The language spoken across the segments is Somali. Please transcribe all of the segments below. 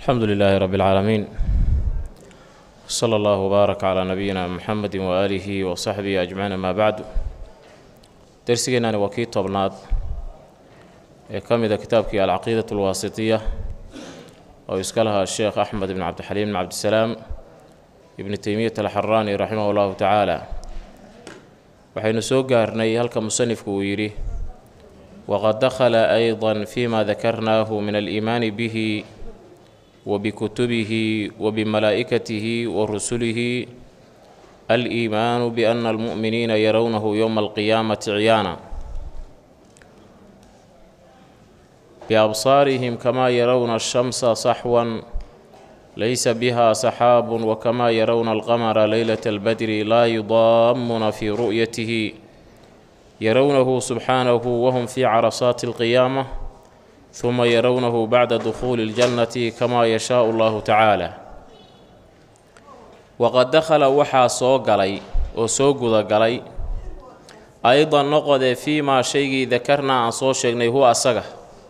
alxamdu lilaahi rabi اlcaalamiin sala allahu wbaarak calaa nabiyina muxamedi waaalihi wa saxbihi ajmaciin amaa bacdu dersigeenani waa kii tobnaad ee ka mida kitaabkii alcaqiidat alwaasitiya oo iska lahaa sheekh axmed ibn cabdixaliim ibn cabdisalaam ibni teymiyat alxaraani raximah allahu tacaala waxaynu soo gaarnay halka musanifku uu yidhi waqad dakhala ayda fima dakarnaahu min aliimaani bihi وبكتبه وبملائكته ورسله الإيمان بأن المؤمنين يرونه يوم القيامة عيانا بأبصارهم كما يرون الشمس صحوا ليس بها سحاب وكما يرون القمر ليلة البدر لا يضامون في رؤيته يرونه سبحانه وهم في عرصات القيامة ثuma yarownahu bacda dukhuuli اljannati kamaa yashaau allahu tacaala waqad dakhala waxaa soo galay oo soo gudagalay aydan noqodee fii maa shaygii dakarnaa aan soo sheegnay huwa asaga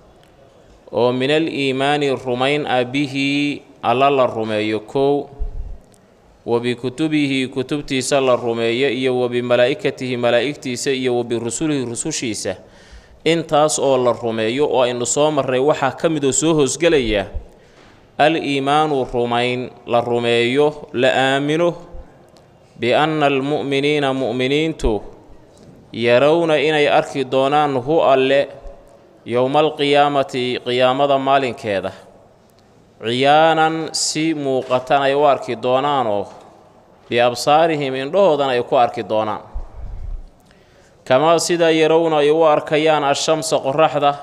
oo min aliimaani rumayn ah bihi alla la rumeeyo kow wa bikutubihi kutubtiisa la rumeeyo iyo wa bimalaa'ikatihi malaa'igtiisa iyo wa birusulihi rusushiisa intaas oo la rumeeyo oo aynu soo marray waxaa ka mid oo soo hoosgelaya al-iimaanu rumayn la rumeeyo la aamino bi-anna almu'miniina mu'miniintu yarowna inay arki doonaan hu alle yowmaalqiyaamati qiyaamada maalinkeeda ciyaanan si muuqatan ay u arki doonaanoo biabsaarihim indhahoodan ay ku arki doonaan kamaa sidaa yarowna ay u arkayaan ashamsa qoraxda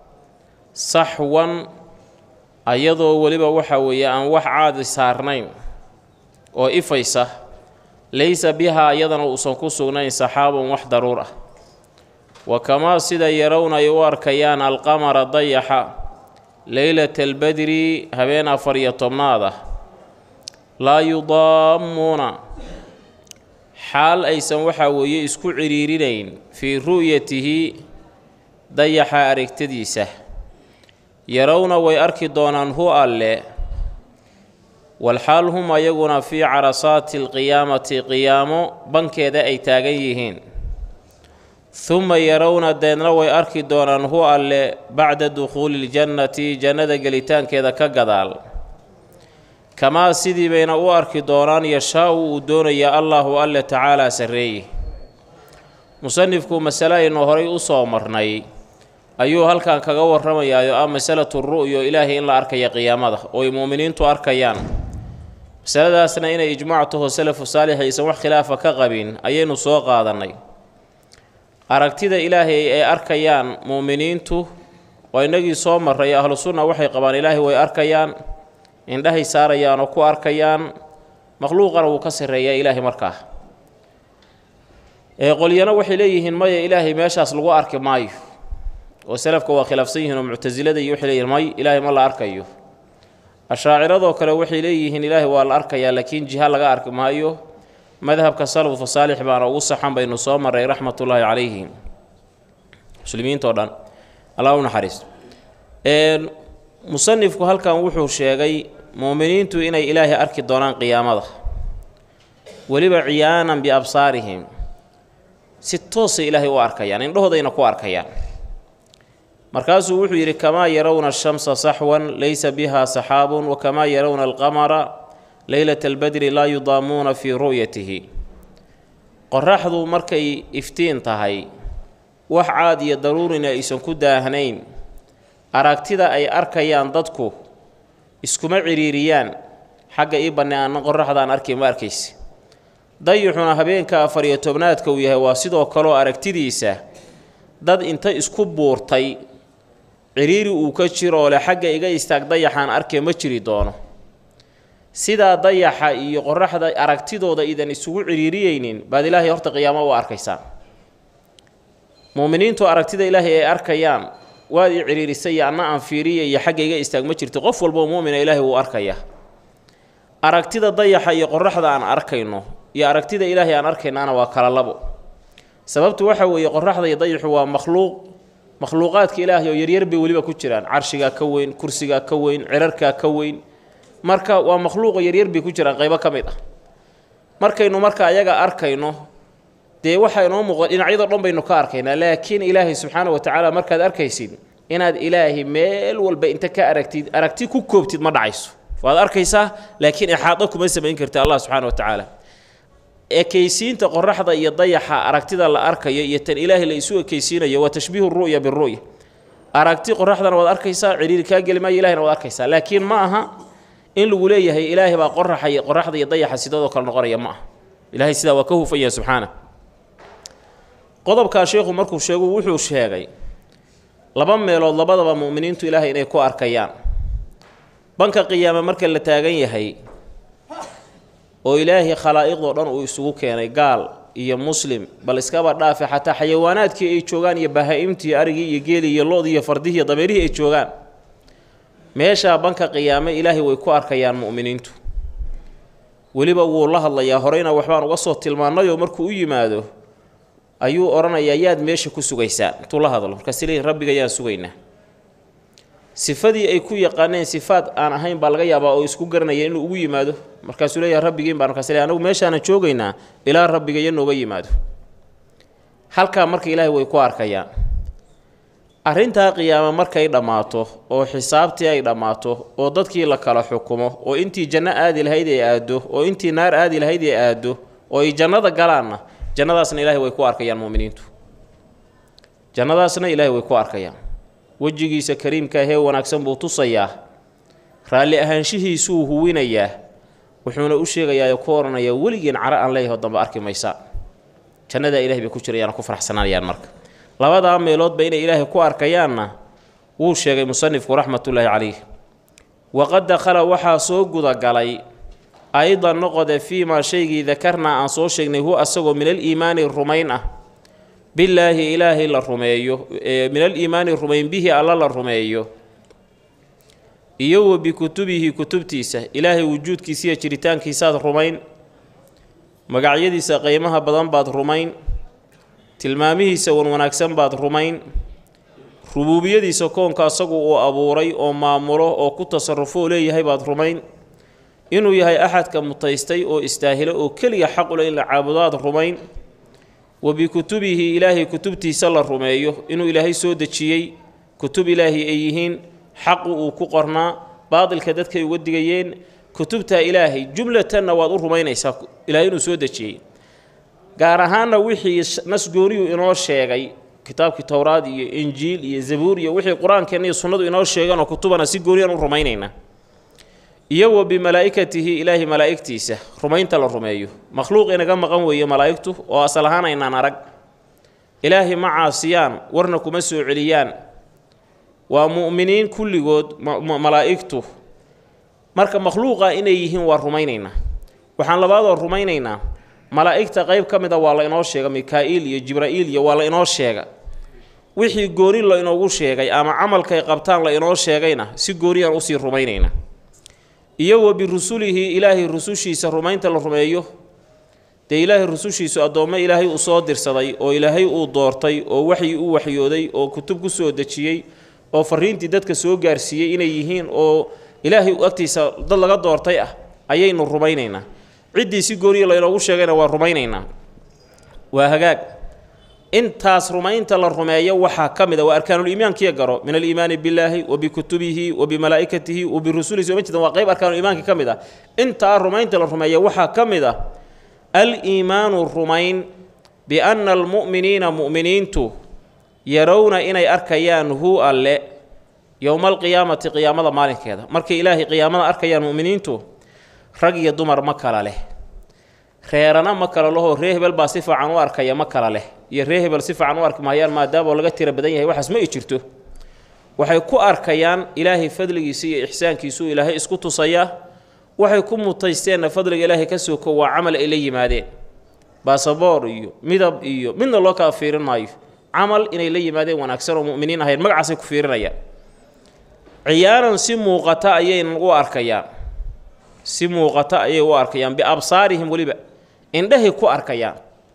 saxwan ayadoo weliba waxa weeye aan wax caadi saarnayn oo ifaysa laysa bihaa iyadana uusan ku sugnayn saxaabun wax daruur ah wa kamaa sida yarowna ay u arkayaan alqamara dayaxa leylata albadri habeen afar iyo tobnaad ah laa yudaammuuna xaal aysan waxaa weeye isku cidhiirinayn fii ru'yatihi dayaxa aragtadiisa yarowna way arki doonaan hu alle walxaal hum ayaguna fii carasaati alqiyaamati qiyaamo bankeeda ay taagan yihiin huma yarowna deedna way arki doonaan hu alle bacda dukhuuli iljannati jannada gelitaankeeda ka gadaal kamaa sidii bayna u arki doonaan yashaa-u uu doonayaa allaahu alle tacaalaa sarreeye musanifku masale aynu horay u soo marnay ayuu halkan kaga warramayaa oo ah masalatu ru'yo ilaahay in la arkaya qiyaamada oo ay mu'miniintu arkayaan masaladaasna inay ijmaac taho salafu saalix aysan wax khilaafa ka qabin ayaynu soo qaadannay aragtida ilaahay ay arkayaan mu'miniintu oo innagii soo marray ahlu sunna waxay qabaan ilaahay way arkayaan indhahay saarayaan oo ku arkayaan makhluuqana wuu ka sarreeyaa ilaahay markaa ee qolyana waxay leeyihiin maya ilaahay meeshaas lagu arki maayo oo salafka waa khilaafsan yihiin oo muctasilada iyo waxay leeyihin may ilaahay ma la arkayo ashaaciradoo kale waxay leeyihiin ilaahay waa la arkayaa laakiin jiha laga arki maayo madhabka salafka saalix baana ugu saxan baynu soo marray raxmatullaahi calayhim muslimiintao dhan allah u naxariisto musanifku halkan wuxuu sheegay muuminiintu inay ilaahay arki doonaan qiyaamada weliba ciyaanan biabsaarihim si toosay ilaahay u arkayaan indhahoodayna ku arkayaan markaasuu wuxuu yidhi kamaa yarowna ashamsa saxwan laysa biha saxaabun wa kamaa yarowna alqamara leylata albadri laa yudaamuuna fii ru'yatihi qoraxdu markay iftiin tahay wax caad iyo daruurina aysan ku daahnayn aragtida ay arkayaan dadku iskuma cidhiiriyaan xagga ii banne aanna qoraxdaan arkay ma arkaysa dayixuna habeenka afar iyo tobnaadka uu yahay waa sidoo kaleo aragtidiisa dad inta isku buurtay cidhiiri uu ka jiroo leh xagga iga istaag dayaxaan arkee ma jiri doono sidaa dayaxa iyo qoraxda aragtidooda idan isugu cidhiiriyeynin baad ilaahay horta qiyaamo u arkaysaan muuminiintu aragtida ilaahay ay arkayaan waad i cidhiirisay iyo anna aan fiiriya iyo xagga iga istaag ma jirto qof walboo muumina ilaahay wuu arkaya aragtida dayaxa iyo qoraxda aan arkayno iyo aragtida ilaahay aan arkaynaana waa kala labo sababtu waxa weeye qoraxda iyo dayaxu waa makhluuq makhluuqaadka ilaahay oo yaryar bay weliba ku jiraan carshigaa ka weyn kursigaa ka weyn cirarkaa ka weyn marka waa makhluuqa yaryar bay ku jiraan qaybo ka mid ah markaynu marka ayaga arkayno dee waxaa inoo muuqda dhinacyadoo dhan baynu ka arkaynaa laakiin ilaahay subxaana wa tacaala markaad arkaysid inaad ilaahay meel walba inta ka aragtid aragti ku koobtid ma dhacayso waad arkaysaa laakiin ixaado kuma samayn karti allah subxaana wa tacaala ekaysiinta qoraxda iyo dayaxa aragtida la arkayo iyo tan ilaahay la isu ekaysiinayo waa tashbiihu ru'ya biru'ya aragti qoraxdana waad arkaysaa ciriiri kaa geli maayo ilahina waad arkaysaa laakiin ma aha in lagu leeyahay ilaahay baa qoraxa qoraxda iyo dayaxa sidadoo kale noqonaya ma aha ilaahay sidaa waa ka hufan yahay subxaana qodobkaa sheekhu markuu sheegu wuxuu sheegay laba meelood labadaba mu'miniintu ilaahay inay ku arkayaan banka qiyaame marka la taagan yahay oo ilaahay khalaa'iqdoo dhan uu isugu keenay gaal iyo muslim bal iskaba dhaafe xataa xayawaanaadkii ay joogaan iyo bahaa-imtii arigii iyo geelii iyo lo-dii iyo fardihii iyo dameerihii ay joogaan meeshaa banka qiyaame ilaahay way ku arkayaan mu'miniintu weliba wuu la hadlayaa horeyna waxbaan uga soo tilmaannayoo markuu u yimaado ayuu odhanayaa yaad meesha ku sugaysaan intuu la hadlo markaas leeyihin rabbiga yaan sugaynaa sifadii ay ku yaqaaneen sifaad aan ahayn baa laga yaabaa oo isku garanaya inuu ugu yimaado markaasuu leeyahay rabbigiin baa markaas leeyahay anagu meeshaanan joogaynaa ilaa rabbigayo nooga yimaado halkaa marka ilaahay way ku arkayaan arrintaa qiyaame markay dhammaato oo xisaabtii ay dhammaato oo dadkii la kala xukumo oo intii janno aadi lahayd ay aaddo oo intii naar aadi lahayd ay aaddo oo ay jannada galaanna jannadaasna ilaahay way ku arkayaan mu'miniintu jannadaasna ilaahay way ku arkayaan wejigiisa kariimka ahee wanaagsan buu tusayaa raalli ahaanshihiisuu huwinayaa wuxuuna u sheegayaa ku odhanayaa weligiin caro aan leeyaho dambe arki maysaa jannadaa ilahay bay ku jirayaan ku faraxsanaanayaan marka labadaa meeloodba inay ilaahay ku arkayaanna wuu sheegay musanifku raxmatullaahi calayh waqad dakhala waxaa soo gudagalay aydan noqode fii maa shaygii dakarnaa aan soo sheegnay hu asagoo min aliimaani rumayn ah billaahi ilaahay la rumeeyo min aliimaani rumayn bihi alla la rumeeyo iyo wa bikutubihi kutubtiisa ilaahay wujuudkiisiiyo jiritaankiisaad rumayn magacyadiisa qiimaha badan baad rumayn tilmaamihiisa wan wanaagsan baad rumayn rubuubiyadiisa koonka asagu uu abuuray oo maamulo oo ku tasarufo oo leeyahay baad rumayn inuu yahay axadka mutaystay oo istaahilo oo keliya xaqule in la caabudaad rumayn wa bikutubihi ilaahay kutubtiisa la rumeeyo inuu ilaahay soo dejiyey kutub ilaahi ay yihiin xaqu uu ku qornaa baadilka dadkay uga digayeen kutubtaa ilaahay jumlatanna waad u rumaynaysaa ilaahay inuu soo dejiyey gaar ahaanna wixii nasgooniyu inoo sheegay kitaabkii towraad iyo injiil iyo zabuur iyo wixii qur-aankeenna iyo sunnadu inoo sheeganoo kutubana si gooniyaan u rumaynaynaa iyo wa bimalaa'ikatihi ilaahi malaa'igtiisa rumaynta la rumeeyo makhluuq inaga maqan weeye malaa'igtu oo asal ahaan aynaan arag ilaahi ma caasiyaan warna kuma soo celiyaan waa mu'miniin kulligood malaa'igtu marka makhluuqa inay yihiin waa rumaynaynaa waxaan labaadoo rumaynaynaa malaa'igta qayb ka mid a waa la inoo sheega mikaa'iil iyo jibraa'iil iyo waa la inoo sheega wixii gooni la inoogu sheegay ama camalkay qabtaan la inoo sheegayna si gooniyaan usii rumaynaynaa iyo wa birusulihi ilaahay rusushiisa rumaynta la rumeeyo dee ilaahay rusushiisu addoommo ilaahay uu soo dirsaday oo ilaahay uu doortay oo waxyi u waxyooday oo kutub ku soo dejiyey oo fariintii dadka soo gaarsiiyey inay yihiin oo ilaahay agtiisa dad laga doortay ah ayaynu rumaynaynaa ciddii si gooniya laynoogu sheegayna waa rumaynaynaa waa hagaag intaas rumaynta la rumeeyo waxaa ka mid a waa arkaanuliimaankiya garo min aliimaani billaahi wa bikutubihi wa bimalaa'ikatihi wa birusulihi soo ma jeedan waa qayb arkaanuliimaanka ka mid ah intaa rumaynta la rumeeya waxaa ka mid ah al-iimaanu rumayn bianna almu'miniina mu'miniintu yarowna inay arkayaan hu alle yowma alqiyaamati qiyaamada maalinkeeda markay ilaahay qiyaamada arkayaan mu'miniintu rag iyo dumar ma kala leh reerana ma kala lahoo ree hebel baa si fiican u arkaya ma kala leh iyo ree hebel si fiican u arki maayaan maadaama laga tira badan yahay waxaas ma i jirto waxay ku arkayaan ilaahay fadligiisa iyo ixsaankiisuu ilaahay isku tusayaa waxay ku mutaysteenna fadliga ilaahay ka soko waa camal ay la yimaadeen baasaboor iyo midab iyo midna loo kala fiirin maayo camal inay la yimaadeen wanaagsan oo mu'miniin ahayn magacaasay ku fiirinayaan ciyaanan si muuqata ayaynan u arkayaan si muuqata ayay u arkayaan biabsaarihim weliba indhahay ku arkayaan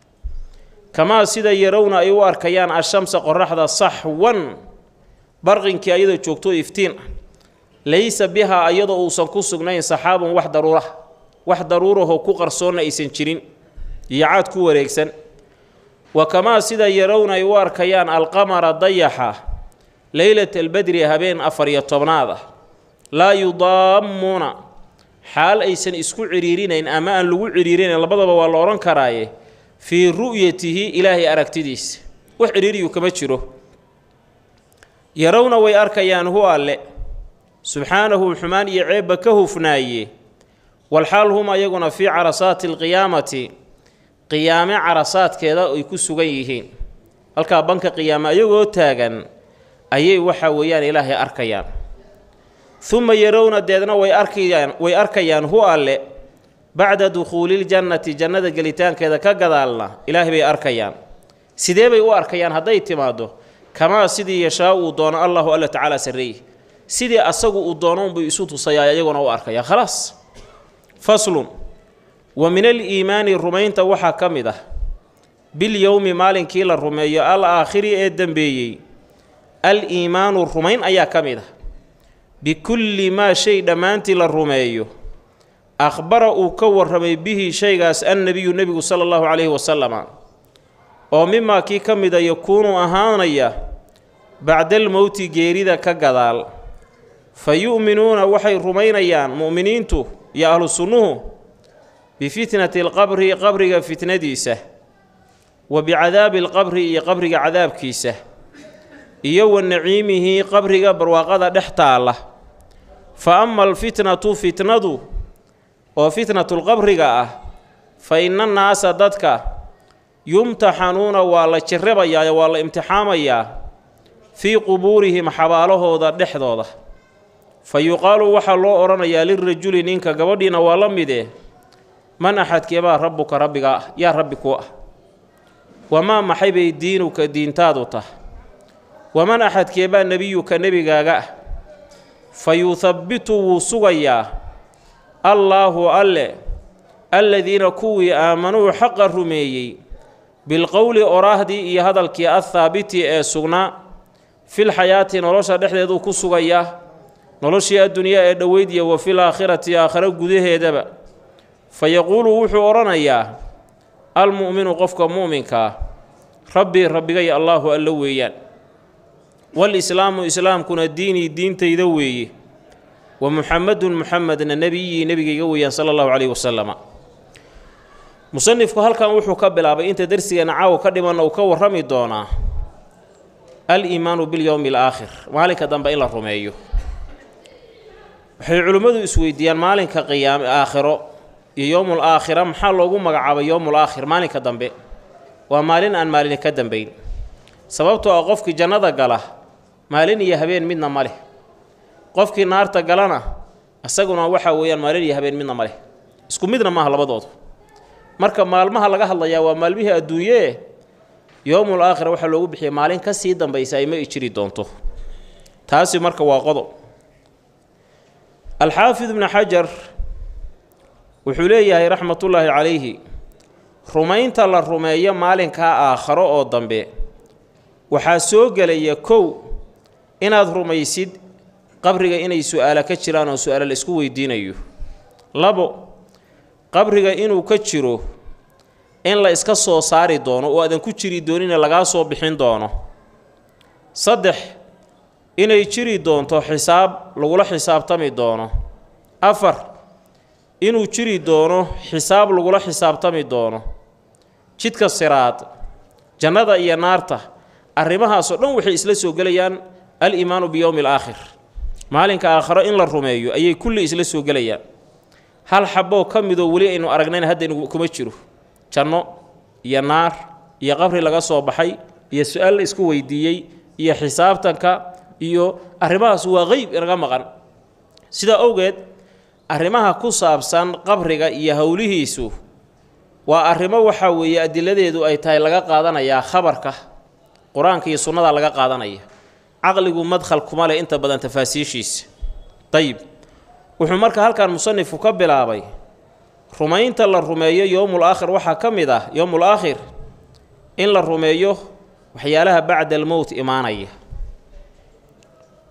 kamaa sida yarowna ay u arkayaan ashamsa qoraxda saxwan barqinkii ayadoo joogto iftiin ah laysa bihaa iyadoo uusan ku sugnayn saxaabun wax daruura wax daruurahoo ku qarsoonna aysan jirin iyo caad ku wareegsan wa kamaa sida yarowna ay u arkayaan alqamara dayaxa leylata albedri habeen afar iyo tobnaad ah laa yudaammuuna xaal aysan isku cidhiirinayn ama aan lagu cidhiirinayn labadaba waa la odhan karaaye fii ru'yatihi ilaahay aragtidiisa wax cidhiiriyu kama jiro yarowna way arkayaan hu alle subxaanahu xumaan iyo ceebba ka hufnaaye walxaal hum ayaguna fii carasaati alqiyaamati qiyaame carasaadkeeda ay ku sugan yihiin halkaa banka qiyaame ayagoo taagan ayay waxa weeyaan ilaahay arkayaan uma yarowna deedna way arkayaan way arkayaan hu alle bacda dukhuuliljannati jannada gelitaankeeda ka gadaalna ilaahay bay arkayaan sidee bay u arkayaan hadday timaaddo kamaa sidii yashaa uu doono allahu alla tacaala sarreeye sidii asagu uu doono unbuu isu tusayaa iyaguna u arkaya khalaas faslun wa min aliimaani rumaynta waxaa ka mid ah bilyowmi maalinkii la rumeeyo al aakhiri ee dembeeyey al-iimaanu rumayn ayaa ka mid ah bikulli maa shay dhammaantii la rumeeyo akhbara uu ka warramay bihi shaygaas annebiyu nebigu sala allahu calayhi wasalama oo mimaa kii ka mida yakuunu ahaanaya bacdalmowti geerida ka gadaal fa yu'minuuna waxay rumaynayaan mu'miniintu iyo ahlu sunnuhu bifitnati alqabri qabriga fitnadiisa wa bicadaabi alqabri iyo qabriga cadaabkiisa iyo wa naciimihi qabriga barwaaqada dhex taalla fa ama alfitnatu fitnadu oo fitnatulqabriga ah fa ina naasa dadka yumtaxanuuna waa la jirrabayaa waa la imtixaamayaa fii qubuurihim xabaalahooda dhexdooda fa yuqaalu waxaa loo odhanayaa lirajuli ninka gabadhiina waa la midee man axadkeebaa rabbuka rabbiga ah yaa rabbi ku ah wamaa maxay bay diinuka diintaadu tah waman axadkeebaa nebiyuka nebigaaga ah fa yuhabbitu wuu sugayaa allaahu alle alladiina kuwii aamanuu xaqa rumeeyey bilqowli oraahdii iyo hadalkii athaabiti ee sugnaa filxayaati nolosha dhexdeeduu ku sugayaa noloshii addunyaa ee dhoweyd iyo wa fil aakhirati aakhiro gudaheedaba fa yaquulu wuxuu odhanayaa almu'minu qofka mu'minkaa rabbii rabbigay allaahu allo weeyaan walislaamu islaamkuna diinii diintayda weeye wa muxamedun muxamedna nebiyii nebigayga weeyaan sala allahu caleyhi wasalama musanifku halkan wuxuu ka bilaabay inta darsigeena caawa ka dhimanna uu ka warrami doonaa al-iimaanu bilyowmi alaakhir maalinka dambe in la rumeeyo waxay culimmadu isweydiiyaan maalinka qiyaame aakhiro iyo yowmul aakhira maxaa loogu magacaabay yowmul aakhir maalinka dambe waa maalin aan maalini ka dambayn sababtoo ah qofkii jannada gala maalin iyo habeen midna ma leh qofkii naarta galana isaguna waxaa weeyaan maalin iyo habeen midna ma leh isku midna maaha labadoodu marka maalmaha laga hadlayaa waa maalmihii adduunyee yowmul aakhira waxaa loogu bixiyay maalin ka sii dambaysa ay ma i jiri doonto taasi marka waa qodob alxaafid ibnu xajar wuxuu leeyahay raxmatullaahi calayhi rumaynta la rumeeyo maalinkaa aakharo oo dambe waxaa soo gelaya kow inaad rumaysid qabriga inay su-aala ka jiraan oo su-aalo la isku weydiinayo labo qabriga inuu ka jiro in la iska soo saari doono oo aadan ku jiri doonina lagaa soo bixin doono saddex inay jiri doonto xisaab lagula xisaabtami doono afar inuu jiri doono xisaab lagula xisaabtami doono jidka siraad jannada iyo naarta arrimahaasoo dhan waxay isla soo gelayaan al-iimaanu biyowmi alaakhir maalinka aakharo in la rumeeyo ayay kulli isla soo gelayaan hal xaboo ka midoo weli aynu aragnayna haddaynu kuma jiro janno iyo naar iyo qabri laga soo baxay iyo su-aal la isku weydiiyey iyo xisaabtanka iyo arrimahaas waa qeyb inaga maqan sidaa owgeed arrimaha ku saabsan qabriga iyo howlihiisu waa arrimo waxaa weeye adiladeedu ay tahay laga qaadanayaa khabarka qur-aanka iyo sunnada laga qaadanaya caqligu madkhal kuma leh inta badan tafaasiishiisa dayib wuxuu marka halkan musanifku ka bilaabay rumaynta la rumeeyo yowmul aakhir waxaa ka mid ah yowmul aakhir in la rumeeyo waxyaalaha bacda almowt imaanaya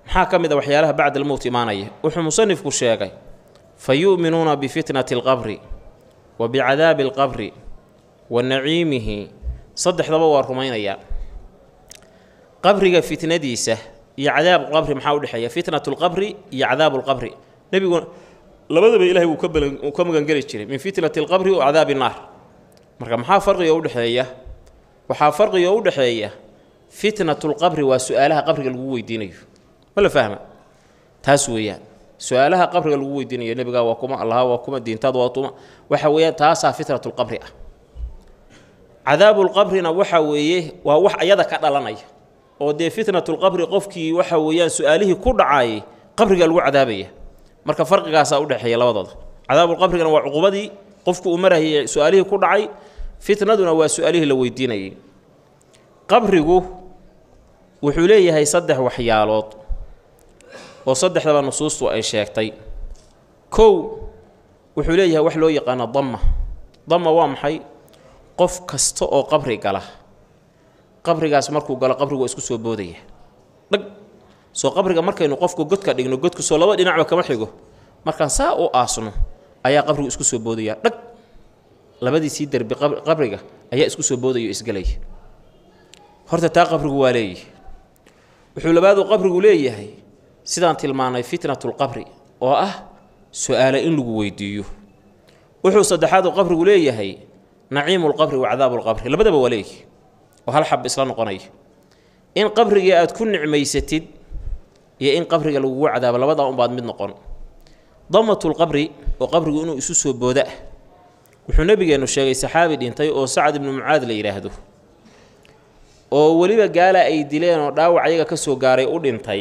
maxaa ka mid a waxyaalaha bacda almowt imaanaya wuxuu musanifku sheegay fa yu'minuuna bifitnati alqabri wa bicadaabi alqabri wa naciimihi saddexdaba waa rumaynayaa qabriga fitnadiisa iyo cadaabu qabri maxaa udhexeeya fitnatu lqabri iyo cadaabu lqabri nebigu labadaba ilahay wuu ka balan uu ka magangeli jiray min fitnati alqabri wa cadaabi naar marka maxaa farqiga udhexeeya waxaa farqiga u dhexeeya fitnatu lqabri waa su-aalaha qabriga lagu weydiinayo ma la fahma taas weeyaan su-aalaha qabriga lagu weydiinayo nebigaa waa kuma allaha waa kuma diintaad waa tuma waxa weeyaan taasaa fitnatu lqabri ah cadaabu lqabrina waxa weeye waa wax ayada ka dhalanaya oo dee fitnatulqabri qofkii waxa weeyaan su-aalihii ku dhacaayay qabriga lagu cadaabaya marka farqigaasaa udhexeeya labadooda cadaabulqabrigana waa cuqubadii qofku uu marayay su-aalihii ku dhacay fitnaduna waa su-aalihii la weydiinayay qabrigu wuxuu leeyahay saddex waxyaalood oo saddexdaba nusuustu ay sheegtay kow wuxuu leeyahay wax loo yaqaano damma damma waa maxay qof kasta oo qabri gala qabrigaas markuu galo qabrigu waa isku soo boodaya dhag soo qabriga markaynu qofku godka dhigno godku soo laba dhinacba kama xigo markaan saa u aasno ayaa qabrigu isku soo boodaya dhag labadiisii derbi qabriga ayaa isku soo boodaya o isgelaya horta taa qabrigu waa leeyahay wuxuu labaadu qabrigu leeyahay sidaan tilmaanay fitnatulqabri oo ah su-aale in lagu weydiiyo wuxuu saddexaadu qabrigu leeyahay naciimulqabri wa cadaabulqabri labadaba waa leeyahay oo hal xab isla noqonaya in qabrigii aad ku nicmaysatid iyo in qabriga lagugu cadaabo labadaa unbaad mid noqon damatulqabri oo qabrigu inuu isu soo booda ah wuxuu nebigeennu sheegay saxaabi dhintay oo sacad ibnu mucaad la yidhaahdo oo weliba gaala ay dileen oo dhaawac ayaga ka soo gaaray u dhintay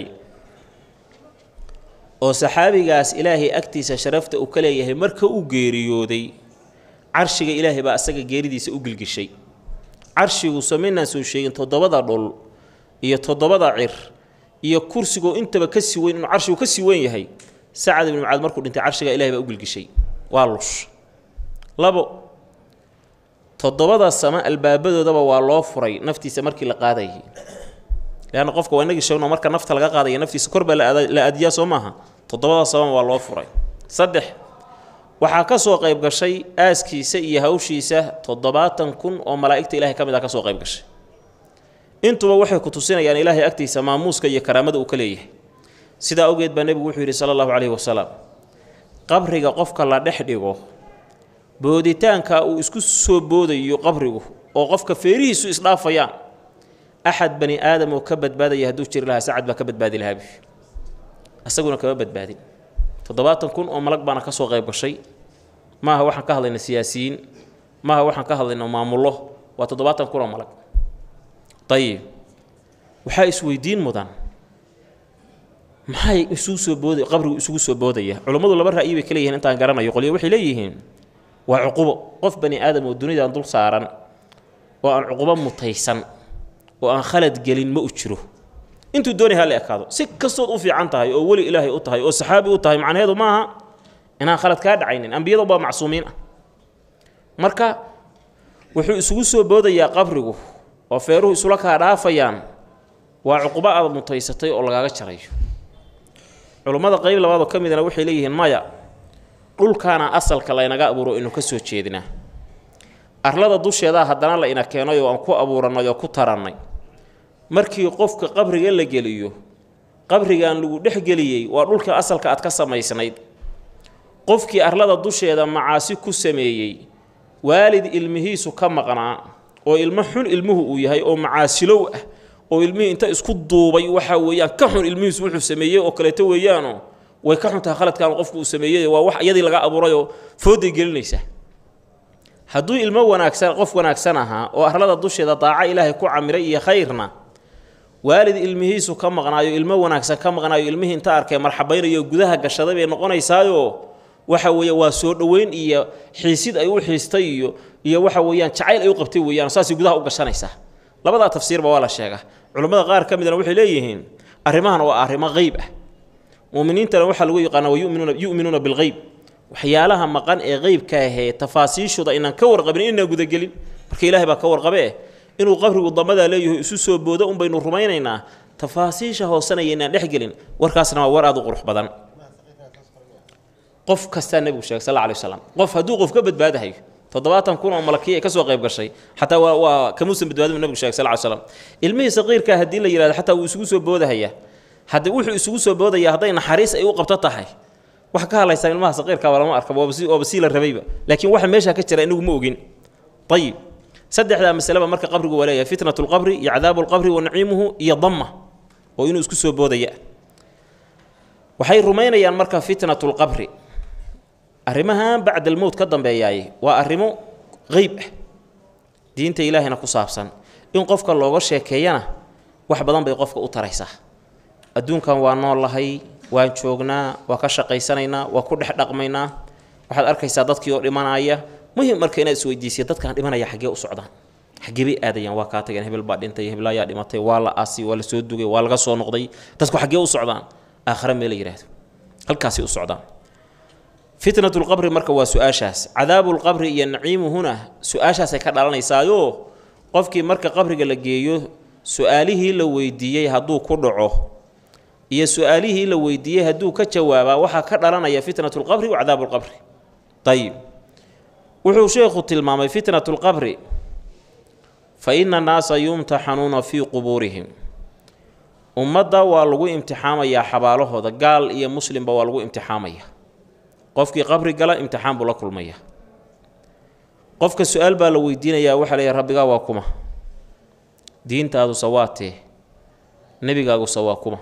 oo saxaabigaas ilaahay agtiisa sharafta uu ka leeyahay marka uu geeriyooday carshiga ilaahay baa asaga geeridiisa u gilgishay carshigu samaynaan soo sheegin toddobada dhul iyo toddobada cir iyo kursigoo intaba ka sii weyn inuu carshigu ka sii weyn yahay sacad ibnu mucaad markuu dhintay carshiga ilahay baa u gilgishay waa lush labo toddobada sama albaabadoodaba waa loo furay naftiisa markii la qaadayay leanna qofka waa inagii sheegno marka nafta laga qaadaya naftiisa kor baa la aadiyaa soo maaha toddobada samama waa loo furay saddex waxaa ka soo qayb gashay aaskiisa iyo hawshiisa toddobaatan kun oo malaa'igta ilahay ka mid ah ka soo qayb gashay intuba waxay ku tusinayaan ilaahay agtiisa maamuuska iyo karaamada uu ka leeyahay sidaa awgeed baa nebigu wuxuu yidhi sala allahu calayhi wasalaam qabriga qofka la dhex dhigo booditaanka uu isku soo boodayo qabrigu oo qofka feerihiisu isdhaafayaan axad bani aadam oo ka badbaadaya hadduu jiri lahaa sacad baa ka badbaadi lahaabi isaguna kama badbaadin toddobaatan kun oo malag baana ka soo qayb gashay maaha waxaan ka hadlayna siyaasiyiin maaha waxaan ka hadlayna maamullo waa toddobaatan kun oo malag ayib waxaa isweydiin mudan maxay isugu soo booda qabrigu isugu soo boodaya culummadu laba ra'yi bay ka leeyihin intaan garanayo qolyo waxay leeyihiin waa cuqubo qof bani aadam oo dunidan dul saaran oo aan cuqubo mutaysan oo aan khalad gelin ma u jiro intuu doonay ha la ekaado si kastood u fiican tahay oo weli ilaahay u tahay oo saxaabi u tahay macnaheedu maaha inaan khalad kaa dhacaynin ambiyadu baa macsuumiin ah marka wuxuu isugu soo boodayaa qabrigu oo feeruhu isula kaa dhaafayaan waa cuqubo aad mutaysatay oo lagaaga jarayo culummada qayb labaadoo ka midna waxay leeyihiin maya dhulkaana asalka laynaga abuuro inu ka soo jeedinaa arlada dusheedaa haddana la ina keenay oo aan ku abuurannay oo ku tarannay markii qofka qabriga la geliyo qabrigan lagu dhex geliyey waa dhulka asalka aad ka samaysnayd qofkii arlada dusheeda macaasi ku sameeyey waalid ilmihiisu ka maqnaa oo ilmo xun ilmuhu uu yahay oo macaasilow ah oo ilmihii inta isku duubay waxaa weeyaan ka xun ilmihiisu wuxuu sameeyey oo kaleeto weeyaanoo way ka xun tahay khaladkan qofku uu sameeyey waa wax iyadii laga abuurayoo fooday gelinaysa hadduu ilmo wanaagsan qof wanaagsan ahaa oo arlada dusheeda daaco ilaahay ku camiray iyo khayrna waalid ilmihiisu ka maqnaayo ilmo wanaagsan ka maqnaayo ilmihii inta arkay marxabaynayo gudaha gashaday bay noqonaysaayo waxa weeye waa soo dhoweyn iyo xiisid ay u xiistay iyo iyo waxa weeyaan jacayl ay u qabtay weeyaan saasay gudaha u gashanaysaa labadaa tafsiirba waa la sheegaa culammada qaar ka midna waxay leeyihiin arrimahan waa arrimo qeyb ah muuminiintana waxaa lagu yaqaana wa yuminuuna yu'minuuna bilqeyb waxyaalaha maqan ee qeybka ahee tafaasiishooda inaan ka warqabin inaan gudagelin marka ilaahay baa ka warqabe eh inuu qabrigu damadaa leeyahay isu soo boodo un baynu rumaynaynaa tafaasiisha hoosanaya inaan dhex gelin warkaasna waa war aada u qurux badan qof kastaa nebigu sheegay sal alay waslam qof hadduu qof ka badbaadahayo toddobaatan kun oo malakiya ay ka soo qayb gashay xataa waa waa kamuusan badbaadin nebigu sheegay sal ly slam ilmihii saqiirkaa haddii la yihahdo xataa wuu isugu soo boodahaya haddii wuxuu isugu soo boodaya hadday naxariis ay u qabto tahay wax ka hadlaysaa ilmaha saqiirka waa lama arka waaba sii la rabayba laakiin waxa meeshaa ka jira inagu ma ogin ayib saddexdaa masaleba marka qabrigu waa leeyahay fitnat lqabri iyo cadaabu lqabri wa naciimuhu iyo damma oo inuu isku soo boodaya waxay rumaynayaan marka fitnat lqabri arrimahan bacda almowt ka dambeeyaay waa arrimo qeyb ah diinta ilaahayna ku saabsan in qofka looga sheekeeyana wax badan bay qofka u taraysaa adduunkan waa nool lahay waan joognaa waa ka shaqaysanaynaa waa ku dhex dhaqmaynaa waxaad arkaysaa dadkii oo dhimanaya muhim marka inaad isweydiisiya dadkaan dhimanaya xaggee u socdaan xaggee bay aadayaan waa kaa tageen hebel baa dhintay hebel ayaa dhimatay waa la aasi waa la soo dugay waa laga soo noqday dadku xaggee u socdaan aakhare mee la yidhaahdo halkaasay u socdaan fitnatu lqabri marka waa su-aashaas cadaabu lqabri iyo naciimuhuna su-aashaasay ka dhalanaysaayo qofkii marka qabriga la geeyo su-aalihii la weydiiyey hadduu ku dhaco iyo su-aalihii la weydiiyey hadduu ka jawaabaa waxaa ka dhalanaya fitnatu lqabri wa cadaabu lqabri ayib wuxuu sheekhu tilmaamay fitnatu lqabri fa ina annaasa yumtaxanuuna fii qubuurihim ummadda waa lagu imtixaamayaa xabaalahooda gaal iyo muslimba waa lagu imtixaamaya qofkii qabri gala imtixaan buu la kulmaya qofka su-aal baa la weydiinayaa waxaa leeyahy rabbigaa waa kuma diintaaduse waa tee nebigaaguse waa kuma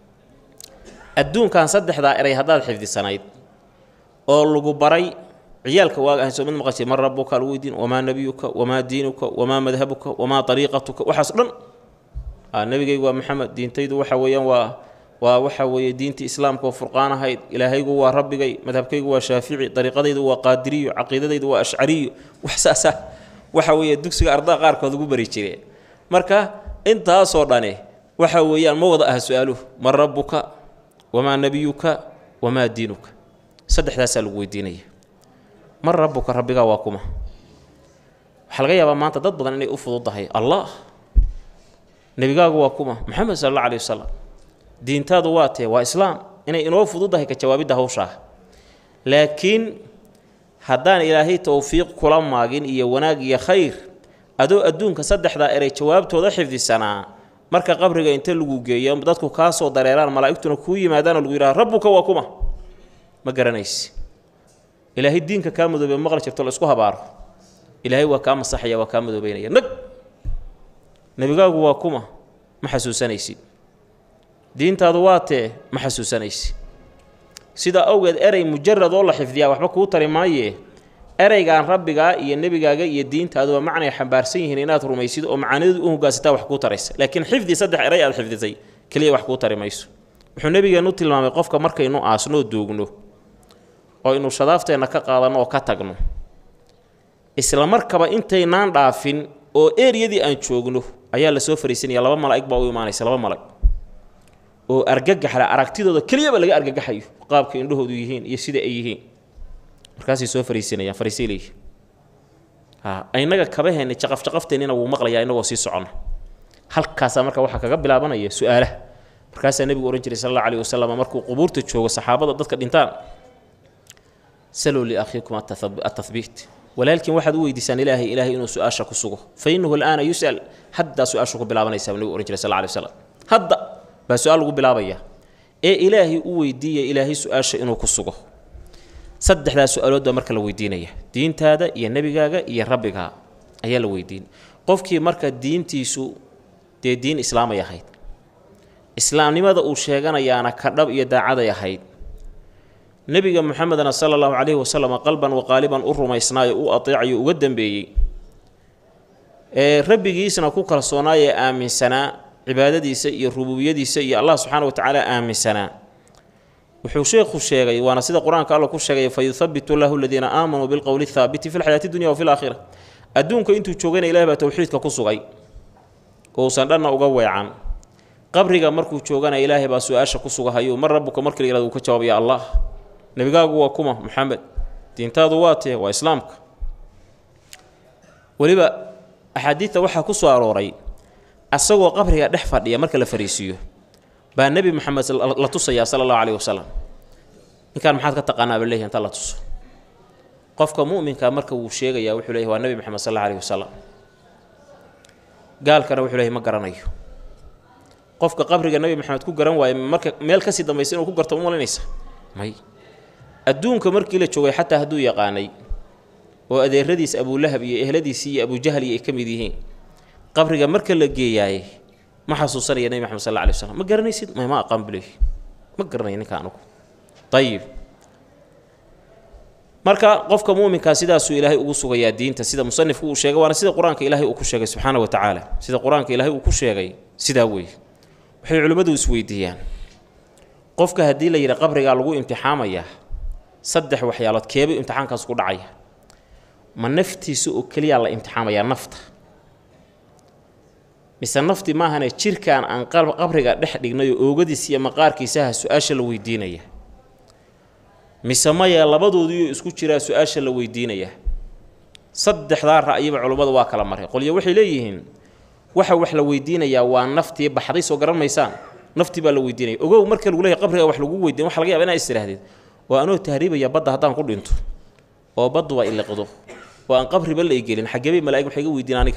adduunkan saddexdaa eray haddaad xifdisanayd oo lagu baray ciyaalka waaga ahayn soo mid maqashay man rabuka lagu weydiin wamaa nebiyuka wamaa diinuka wamaa madhabuka wamaa ariiqatuka waxaas dhan nebigaygu waa maxamed diintaydu waxa weeyaan waa waa waxa weeye diintii islaamka oo furqaan ahayd ilaahaygu waa rabbigay madhabkaygu waa shaafici dariiqadaydu waa qaadiriyo caqiidadaydu waa ashcariyo wax saasa waxa weeye dugsiga ardaa qaarkood ugu bari jireen marka intaasoo dhane waxa weeyaan ma wada ah su-aaluhu man rabbuka wamaa nebiyuka wamaa diinuka saddexdaasaa lagu weydiinaya man rabbuka rabbigaa waa kuma waxaa laga yaabaa maanta dad badan inay u fududahay allah nebigaagu waa kuma maxamed sala alla alih wasalam diintaadu waa tee waa islaam inay inoo fududahay ka jawaabidda hawshaa laakiin haddaan ilaahay towfiiq kula maagin iyo wanaag iyo khayr adoo adduunka saddexdaa eray jawaabtooda xifdisanaa marka qabriga inta lagu geeyo dadku kaa soo dareeraan malaa'igtuna kuu yimaadaanoo lagu yidhaha rabbuka waa kuma ma garanaysi ilaahay diinka kaa madoobey maqli jirto la isku habaaro ilaahay waa kaa masaxaya waa kaa madoobeynaya nag nebigaagu waa kuma ma xasuusanaysid diintaadu waa tee ma xasuusanaysi sidaa awgeed erey mujarad oo la xifdiyaa waxba kuu tari maaye ereygaan rabbigaa iyo nebigaaga iyo diintaaduba macnay xambaarsan yihiin inaad rumaysid oo macaanidu u hogaansataa wax kuu taraysa laakiin xifdi saddex erey aad xifdisay keliya wax kuu tari mayso wuxuu nebigeennu tilmaamay qofka markaynu aasnoo doogno oo aynu shadaafteenna ka qaadanno oo ka tagno isla markaba intaynaan dhaafin oo eriyadii aan joogno ayaa la soo fariisanaya laba malaa'ig baa u imaanaysa laba malag oo argagaxla aragtidooda keliyaba laga argagaxayo qaabka indhahoodu yihiin iyo sida ay yihiin markaasay soo fariisanayaan fariisay leeyihin ha inaga kabaheenni jaqafjaqafteennina wuu maqlayaa inagoo sii soconna halkaasaa marka waxaa kaga bilaabanaya su-aalaha markaasaa nebigu ohan jiray sal alla alayh wasalam markuu qubuurta joogo saxaabada dadka dhintaan saluu liakhiikum atahbiit walaalkiin waxaad u weydiisaan ilaahay ilaahay inuu su-aasha ku sugo fa innahu alaana yus'al haddaa su-aashu ku bilaabanaysaa nebigu ohan jiray sal alay waslam hadda baa su-aal lagu bilaabaya ee ilaahay u weydiiya ilaahay su-aasha inuu ku sugo saddexdaa su-aalood baa marka la weydiinaya diintaada iyo nebigaaga iyo rabbigaa ayaa la weydiin qofkii marka diintiisu dee diin islaamay ahayd islaamnimada uu sheeganayaana ka dhab iyo daacaday ahayd nebiga moxamedna sala allahu calayhi wasalam qalban waqaaliban u rumaysnaayo u ateecayo uga dambeeyey ee rabbigiisna ku kalsoonaayee aaminsanaa cibaadadiisa iyo rububiyadiisa iyo allah subxaana wa tacaala aaminsanaa wuxuu sheekhu sheegay waana sida qur-aanka alla ku sheegay fa yuhabitu llahu aladiina aamanuu bilqowli thaabiti fi lxayaati dunya wa fi laakhira adduunka intuu joogayna ilahi baa towxiidka ku sugay uusan dhanna uga weecan qabriga markuu joogana ilaahay baa su-aasha ku sugahayo mar rabbuka markii la yihahdo uu ka jawaabaya allah nebigaagu waa kuma moxamed diintaadu waa tee waa islaamka weliba axaadiidta waxaa ku soo arooray asagoo qabriga dhex fadhiya marka la fariisiiyo baa nebi moxamed la tusayaa sala allahu caleyhi wasalam ninkaan maxaad ka taqaanaa ba leeyahy inta la tuso qofka mu'minka marka wuu sheegayaa wuxuu leeyahy waa nebi moxamed sal alla aleyhi wasalam gaalkana wuxuu leeyahy ma garanayo qofka qabriga nebi maxamed ku garan waaye marka meel kasii dambaysa inuu ku garto umalinaysa may adduunka markii la joogay xataa hadduu yaqaanay oo adeeradiis abulahab iyo ehladiisii iyo abujahal iyo ay ka mid yihiin qabriga marka la geeyaaye ma xasuusanaya nebi maxamed sal alla alay waslam ma garanaysid may ma aqaan buleey ma garanaya ninka anugu ayib marka qofka muminkaa sidaasuu ilaahay ugu sugayaa diinta sida musanifku uu sheegay waana sida qur-aanka ilaahay uu ku sheegay subxaana wa tacaala sida qur-aanka ilaahay uu ku sheegay sidaa weeye waxay culimmadu isweydiiyaan qofka haddii la yidhi qabrigaa lagu imtixaamayaa saddex waxyaalood keebay imtixaankaas ku dhacaya ma naftiisa oo keliyaa la imtixaamayaa nafta mise nafti maahane jirkaan aan qabriga dhex dhignayo oogadiisa iyo maqaarkiisaha su-aasha la weydiinaya mise maya labadoodiioo isku jiraa su-aasha la weydiinaya saddexdaa ra'yiba culummadu waa kala maray qolyo waxay leeyihiin waxa wax la weydiinayaa waa naftii baxday soo garan maysaan naftii baa la weydiinaya ogow marka lagu leeyahy qabriga wax lagu weydiin waxa laga yaba inaa istirahdid oo anoo tahriibaya badda haddaan ku dhinto oo badduba iliqdo oo aan qabriba la igelin xageebay malaa'ig waxay iga weydiin aniga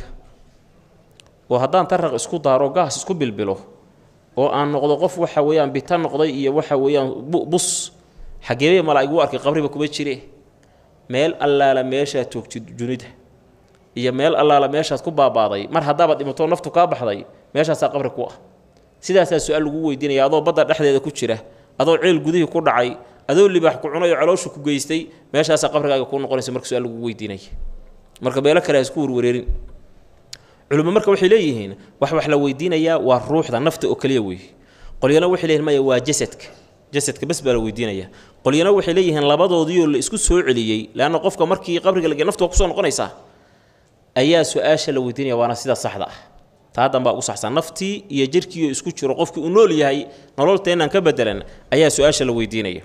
oo haddaan taraq isku daaro gaas isku bilbilo oo aan noqdo qof waxa weeyaan bita noqday iyo waxa weeyaan bus xageebay malaa'ig u arkay qabriba kuma jire meel allaala meeshaad joogtid junida iyo meel allaala meeshaad ku baabaaday mar haddaabaad dhimatoo naftu kaa baxday meeshaasaa qabri ku ah sidaasaa su-aal lagu weydiinaya adoo badda dhexdeeda ku jira adoo ceel gudihii ku dhacay adoo libaax ku cunay oo calooshu ku geystay meeshaasaa qabrigaaga kuu noqonaysa marka su-aal lagu weydiinaya marka meelo kale ha isku warwareerin culimo marka waxay leeyihiin wax wax la weydiinayaa waa ruuxda nafta oo keliya weeye qolyana waxay leeyihin maya waa jasadka jasadka bes baa la weydiinaya qolyana waxay leeyihiin labadoodiioo la isku soo celiyey leanna qofka markii qabriga lage naftu waa kusoo noqonaysaa ayaa su-aasha la weydiinaya waana sida saxda ah taa dambaa ugu saxsan naftii iyo jirkiioo isku jiro qofkii uu nool yahay nololteennan ka bedelan ayaa su-aasha la weydiinaya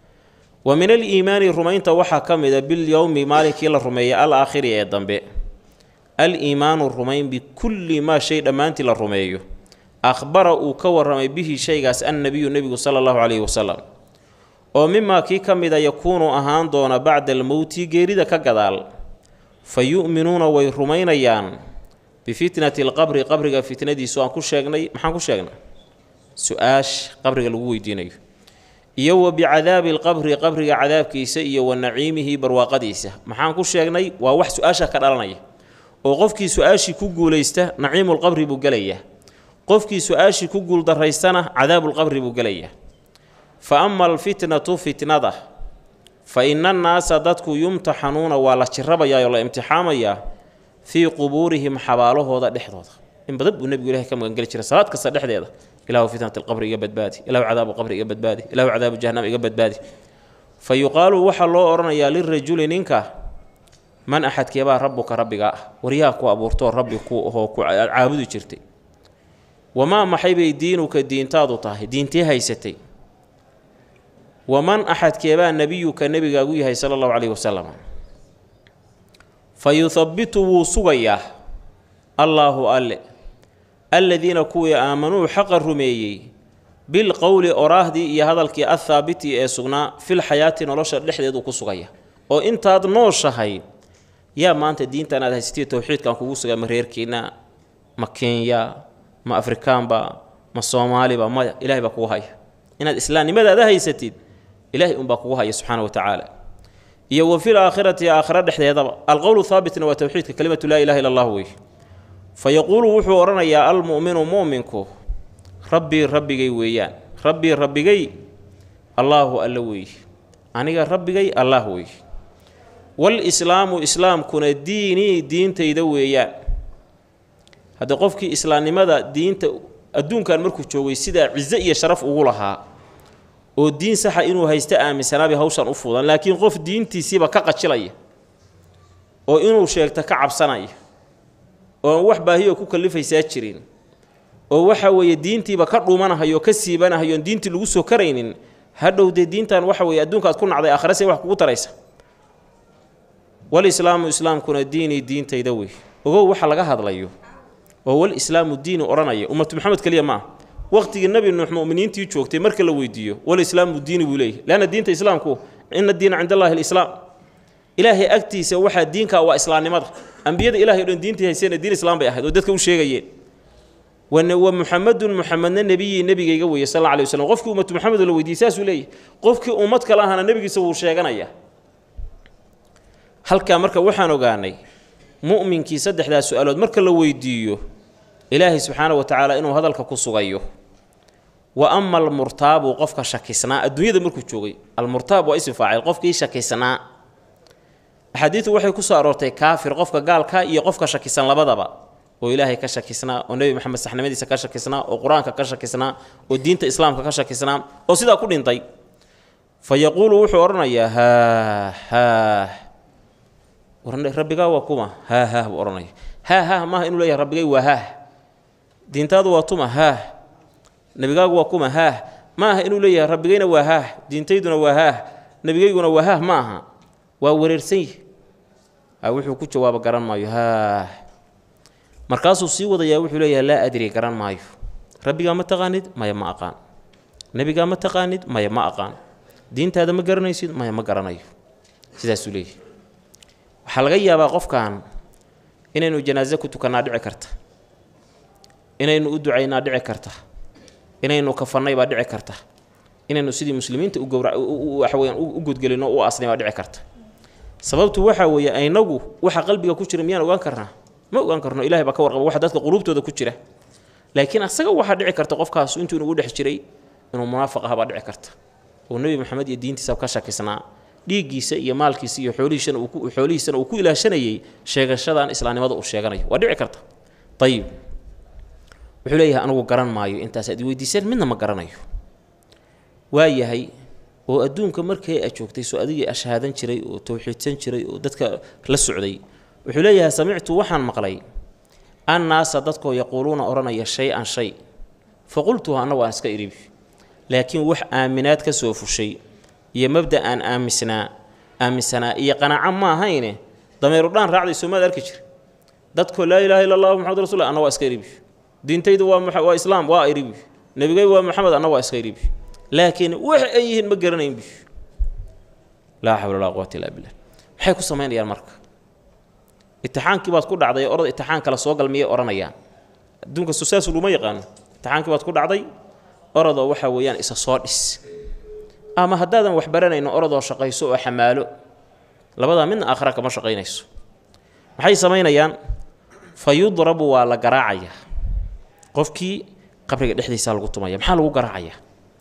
wa min aliimaani rumaynta waxaa ka mida bilyowmi maalinkii la rumeeyay al aakhiri ee dambe al-iimaanu rumayn bikulli maa shay dhammaantii la rumeeyo akhbara uu ka warramay bihi shaygaas annabiyu nebigu sala allahu calayhi wasalam oo mimaa kii ka mida yakuunu ahaan doona bacda almowti geerida ka gadaal fa yu'minuuna way rumaynayaan bifitnati alqabri qabriga fitnadiisu aan ku sheegnay maxaan ku sheegnay su-aash qabriga lagu weydiinayo iyo wa bicadaabi alqabri qabriga cadaabkiisa iyo wa naciimihi barwaaqadiisa maxaan ku sheegnay waa wax su-aasha ka dhalanaya oo qofkii su-aashii ku guulaysta naciimulqabri buu gelayaa qofkii su-aashii ku guuldaraystana cadaabulqabri buu gelayaa fa ama alfitnatu fitnada fa ina annaasa dadku yumtaxanuuna waa la jirabayaa oo la imtixaamayaa fii qubuurihim xabaalahooda dhexdooda in badan buu nebigu ilahay ka magangeli jiray salaad kasta dhexdeeda ilahu fitnat alqabri iga badbaadi ilahu cadaabu qabri iga badbaadi ilahu cadaabu jahanam iga badbaadi fa yuqaalu waxaa loo odhanayaa lirajuli ninka man axadkeebaa rabbuka rabbigaa ah waryaa ku abuurtoo rabbi ku ahoo ku caabudi jirtay wamaa maxay bay diinuka diintaadu tahay diintee haysatay waman axadkeebaa nebiyuka nebigaagu yahay sala allahu caleyhi wasalam fa yuhabbitu wuu sugayaa allaahu alle alladiina kuwii aamanuu xaqa rumeeyey bilqowli oraahdii iyo hadalkii athaabiti ee sugnaa fil xayaati nolosha dhexdeedu ku sugaya oo intaad nooshahay yaa maanta diintan aad haysatay towxiidkan kugu sugaa ma reerkiina ma kenya ma afrikaanba ma soomaaliba maya ilahay baa kugu haya inaad islaamnimadaada haysatid ilahay unbaa kugu haya subxaana wa tacaala iyo wa fil aakhirati aakhira dhexdeedaba alqowlu haabitna waa towxiidka kelimatu laa ilaha illa allah wey fa yaquulu wuxuu odhanayaa almu'minu mu'minku rabbii rabbigay weeyaan rabbii rabbigay allaahu alla weeye aniga rabbigay allaah weeye wal-islaamu islaamkuna diinii diintayda weeyaan haddii qofkii islaamnimada diinta adduunkan markuu joogay sidaa ciso iyo sharaf ugu lahaa oo diin saxa inuu haysto aaminsanaabay hawshan u fudan laakiin qof diintiisiiba ka qajilaya oo inuu sheegto ka cabsanaya oo wax baahiyoo ku kallifaysaa jirin oo waxa weeye diintiiba ka dhuumanahayo ka siibanahayo oon diintii lagu soo karaynin hadhow dee diintan waxa weeye adduunkaad ku nacday aakhirase wax kugu taraysa walislaamu islaamkuna diinii diintayda wey ogow waxa laga hadlayo oo wal islaamu diini odhanaya ummatu maxamed keliya ma ah waqtigii nebi nuux mu'miniintii joogtay marka la weydiiyo wal islaamu diini buu leeyahy leanna diinta islaamku ina diina cind allahi alislaam ilaahay agtiisa waxaa diinka waa islaamnimada ambiyada ilahay o dhan diintii hayseena diin islaam bay ahayd oo dadka u sheegayeen wa muxamedun muxamedna nebiyii nebigayga weeye sal alla alay waslm qofkii ummatu maxamed oo la weydiiyey saasuu leeyahy qofkii ummad kale ahana nebigiisa wuu sheeganaya halkaa marka waxaan ogaanay mu'minkii saddexdaas su-aalood marka la weydiiyo ilaahay subxaana wa tacaala inuu hadalka ku sugayo wa ama almurtaabu qofka shakisnaa adduunyada markuu joogay almurtaab waa isim faacil qofkii shakisnaa axaadiidu waxay ku soo aroortay kaafir qofka gaalka iyo qofka shakisan labadaba oo ilaahay ka shakisnaa oo nebi moxamed saxnimadiisa ka shakisnaa oo qur-aanka ka shakisnaa oo diinta islaamka ka shakisnaa oo sidaa ku dhintay fa yaquulu wuxuu odhanayaa haah haah rabbigaa waa kuma haah haah buu odhanaya haah haah maaha inuu leeyahay rabbigay waa haah diintaadu waa tuma haah nebigaagu waa kuma haah ma aha inuu leeyahay rabbigayna waa haah diintayduna waa haah nebigayguna waa haah ma aha waa wareersan yihi wuxuu ku jawaabo garan maayo haah markaasuu sii wadayaa wuxuu leeyahay laa adri garan maayo rabbigaa ma taqaanid maya ma aqaan nebigaa ma taqaanid maya ma aqaan diintaada ma garanaysid maya ma garanayo sidaasuu leeyahay waxaa laga yaabaa qofkan inaynu janaaso ku tukannaa dhici karta inaynu u ducaynaa dhici karta inaynu kafannay baa dhici karta inaynu sidii muslimiinta u gowra waxaweyaan u gudgelino u asnay baa dhici karta sababtu waxaa weeye aynagu waxa qalbiga ku jira miyaan ogaan karnaa ma ogaan karno ilahay baa ka warqaba waxa dadka quluubtooda ku jira laakiin asaga waxaa dhici karta qofkaas intuu inugu dhex jiray inuu munaafiq aha baa dhici karta oo nebi maxamed iyo diintiisa ka shakisnaa dhiiggiisa iyo maalkiisa iyo xoolihiisana uu xoolihiisana uu ku ilaashanayay sheegashadan islaamnimada uu sheeganayo waa dhici karta ayib wuxuu leeyahay anugu garan maayo intaas aad weydiiseen midna ma garanayo waayahay oo adduunka markii a joogtay soo adigii ashhaadan jiray oo towxiidsan jiray oo dadka la socday wuxuu leeyahay samictu waxaan maqlay annaasa dadkoo yaquuluuna odhanaya shay-an shay fa qultuhu anna waan iska iribi laakiin wax aaminaad ka soo fushay iyo mabda aan aamisnaa aaminsanaa iyo qanaaco ma ahayne dameerudhaan raacday soomaad arki jir dadkoo laa ilaaha illa allah maxamad rasul anna waa iska iribi diintaydu waa waa islaam waa iribi nebigay waa maxamed anna waa iska iribi laakiin wax ay yihiin ma garanayn bi laa xawla walaa quwata illaa billah maxay ku samaynayaan marka itixaankii baad ku dhacday orad itixaan kale soo gal miyay odhanayaan adduunka saas luma yaqaano itixaankii baad ku dhacday orodoo waxaa weeyaan isa soo dhis ama haddaadan wax baranayno orodoo shaqayso oo xamaalo labadaa midna aakhira kama shaqaynayso maxay samaynayaan fa yudrabu waa la garaacayaa qofkii qabriga dhexdiisaa lagu tumaya maxaa lagu garaacayaa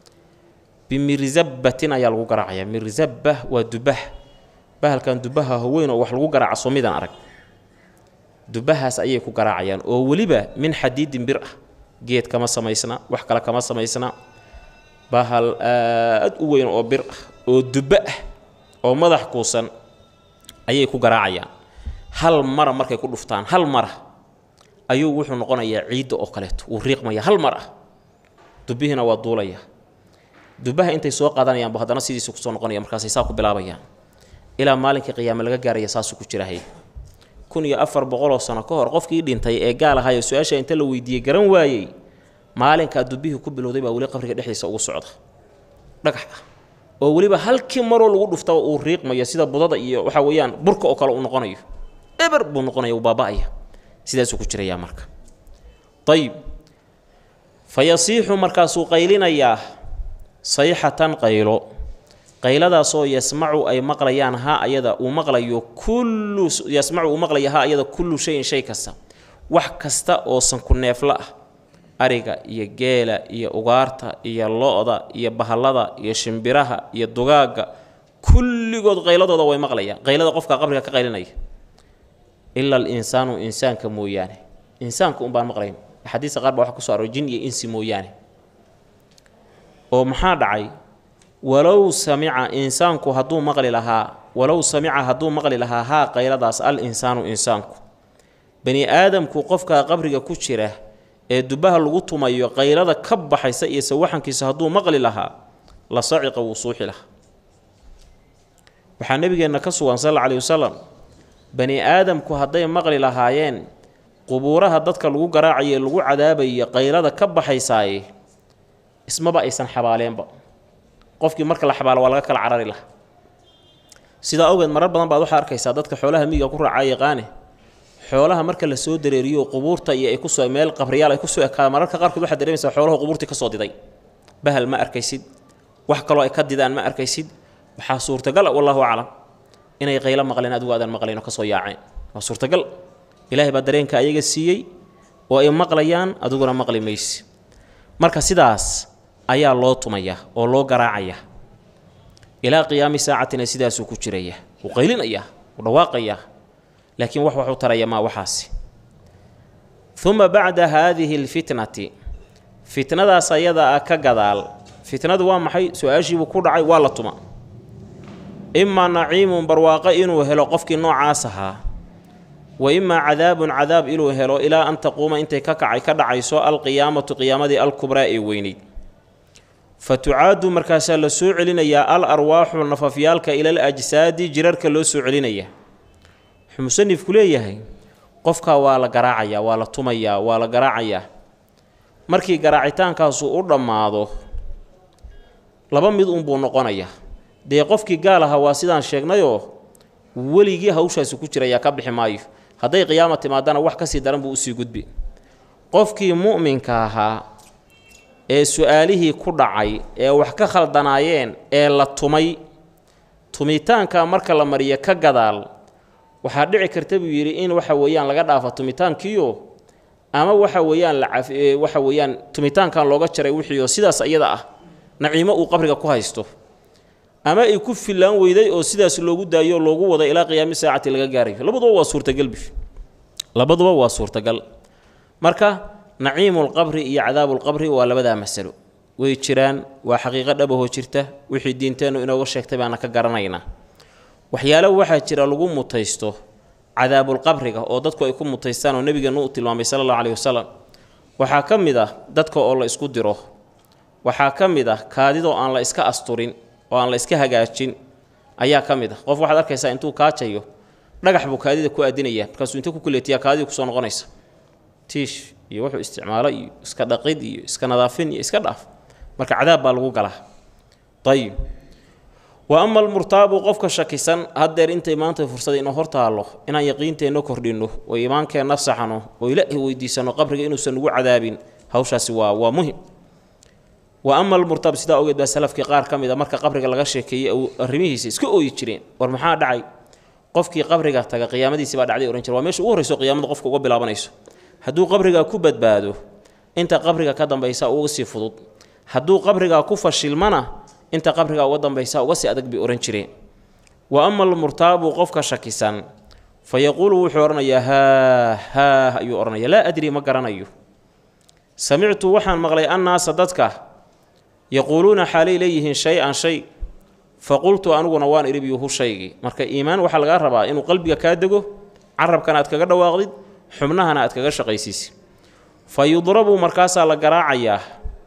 bimirzabatin ayaa lagu garaacaya mirzaba waa dubah bahalkan dubaha haweyn oo wax lagu garaaca soomidaan arag dubahaas ayay ku garaacayaan oo weliba min xadiidin bir ah geed kama samaysna wax kale kama samaysna bahal aad u weyn oo bir ah oo duba ah oo madax kuusan ayay ku garaacayaan hal mara markay ku dhuftaan hal mara ayuu wuxuu noqonayaa ciidda oo kaleeto wuu riiqmaya hal mar ah dubihiina waa duulaya dubaha intay soo qaadanayaanbu haddana sidiisa kusoo noqonaya markaasay saa ku bilaabayaan ilaa maalinkii qiyaame laga gaaraya saasuu ku jirahay kun iyo afar boqoloo sano ka hor qofkii dhintay ee gaal ahayo su-aasha inta la weydiiyey garan waayey maalinkaa dubihii ku bilowday baa weli qabriga dhexdiisa ugu socda dhagax ah oo weliba halkii maroo lagu dhuftaba uu riiqmayo sida budada iyo waxa weeyaan burka oo kale uu noqonayo eber buu noqonaya uu baaba'aya sidaasuu ku jirayaa marka ayib fa yasiixu markaasuu qaylinayaa sayxatan qaylo qayladaasoo yasmacu ay maqlayaan ha ayada uu maqlayo kullu yasmacu uu maqlaya ha ayada kullu shayin shay kasta wax kasta oo sanku neefla ah ariga iyo geela iyo ugaarta iyo lo-da iyo bahallada iyo shimbiraha iyo dugaagga kulligood qayladooda way maqlayaan qaylada qofka qabriga ka qaylinaya ila alinsaanu insaanka mooyaane insaanka un baan maqlayn axaadiista qaar baa waxa kuso aroor jin iyo insi mooyaane oo maxaa dhacay walow samica insaanku hadduu maqli lahaa walow samica hadduu maqli lahaa haa qayladaas al insaanu insaanku bani aadamku qofkaa qabriga ku jira ee dubaha lagu tumayo qaylada ka baxaysa iyo sawaxankiisa hadduu maqli lahaa la saciqa wuu suuxi lahaa waxaa nebigeenna ka sugan sal alla aleyhi wasalam bani aadamku hadday maqli lahaayeen qubuuraha dadka lagu garaacaye lagu cadaabaye qaylada ka baxaysaaye ismaba aysan xabaaleenba qofkii marka la xabaalo waa laga kala carari laha sidaa awgeed marar badan baad waxaa arkaysaa dadka xoolaha miyiga ku raacaa yaqaane xoolaha marka la soo dareeriyo qubuurta iyo ay kusoo meel qabriyaal ay kusoo ekaada mararka qaarkood waxaad dareemaysaa xoolaha qubuurtii kasoo diday bahal ma arkaysid wax kaloo ay ka didaan ma arkaysid waxaa suurtagal ah wallahu aclam inay qaylo maqleen adigu aadan maqlayn oo kasoo yaaceen waa suurtagal ilaahay baa dareenka ayaga siiyey oo ay maqlayaan adiguna maqli maysi marka sidaas ayaa loo tumaya oo loo garaacaya ilaa qiyaami saacatina sidaasuu ku jiraya wuu qaylinaya wuu dhawaaqaya laakiin wax waxu taraya maa waxaasi uma bacda haadihi alfitnati fitnadaas ayada ah ka gadaal fitnadu waa maxay su-aashiibuu ku dhacay waa la tuma imaa naciimun barwaaqo inuu helo qofkii noocaas ahaa wa imaa cadaabun cadaab inuu helo ilaa an taquuma intay ka kacay ka dhacayso alqiyaamatu qiyaamadii alkubraa ee weyneyd fa tucaadu markaasaa la soo celinayaa al arwaaxu nafafyaalka ilal ajsaadi jirarka loo soo celinaya wuxuu musanifku leeyahay qofkaa waa la garaacayaa waa la tumayaa waa la garaacayaa markii garaacitaankaasu u dhammaado laba mid unbuu noqonaya dee qofkii gaal ahaa waa sidaan sheegnayoo weligii hawshaasi ku jirayaa ka bixi maayo hadday qiyaama timaadana wax kasii daran buu usii gudbi qofkii mu'minka ahaa ee su-aalihii ku dhacay ee wax ka khaldanaayeen ee la tumay tumitaanka marka la mariyo ka gadaal waxaa dhici karta buu yidhi in waxa weeyaan laga dhaafa tumitaankiio ama waxa weeyaan lacaf waxa weeyaan tumitaankan looga jaray wixiioo sidaas iyada ah naciimo uu qabriga ku haysto ama ay ku fillaan weyday oo sidaas loogu daayo oo loogu wada ilaa qiyaami saacati laga gaarayo labaduba waa suurtagal bi labaduba waa suurtagal marka naciimulqabri iyo cadaabulqabri waa labadaa masalo way jiraan waa xaqiiqo dhabahoo jirta wixii diinteennu inooga sheegtay baana ka garanaynaa waxyaalo waxaa jira lagu mutaysto cadaabulqabriga oo dadku ay ku mutaystaan oo nebigeenu u tilmaamay sala allahu caleyhi wasalam waxaa ka mid ah dadka oo la isku diro waxaa ka mid ah kaadidoo aan la iska asturin oo aan la iska hagaajin ayaa ka mid ah qof waxaad arkaysaa intuu kaajayo dhagax buu kaadida ku aadinaya markaasuu inta ku kuleetiyaa kaadidii kusoo noqonaysa tiish iyo wuxuu isticmaalo iyo iska dhaqid iyo iska nadaafin iyo iska dhaaf marka cadaab baa lagu galaa ayib wa ama almurtaabu qofka shakisan haddeer intay maanta fursada inoo hortaallo inaan yaqiinteenna kordhinno oo iimaankeenna saxno oo ilaahi weydiisanno qabriga inuusan nagu cadaabin hawshaasi waa waa muhim wa ama almurtaab sidaa ogeed baa salafkii qaar ka mid a marka qabriga laga sheekeeyey arrimihiisa iska ooyi jireen war maxaa dhacay qofkii qabriga taga qiyaamadiisi baa dhacday ohan jire waa meesha ugu horreyso qiyaamada qofka uga bilaabanayso hadduu qabrigaa ku badbaado inta qabriga ka dambaysa uga sii fudud hadduu qabrigaa ku fashilmana inta qabrigaa uga dambaysa uga sii adag bay odhan jireen wa ama almurtaabu qofka shakisan fa yaquulu wuxuu odhanayaa haa haa ayuu odhanaya laa adri ma garanayo samictu waxaan maqlay annaasa dadka yaquuluuna xaalay leeyihiin shay-an shay fa qultu aniguna waan idhibyuhu shaygii marka iimaan waxaa lagaa rabaa inuu qalbiga kaa dego carabkana aad kaga dhawaaqdid xubnahana aad kaga shaqaysiisid fa yudrabu markaasaa la garaacayaa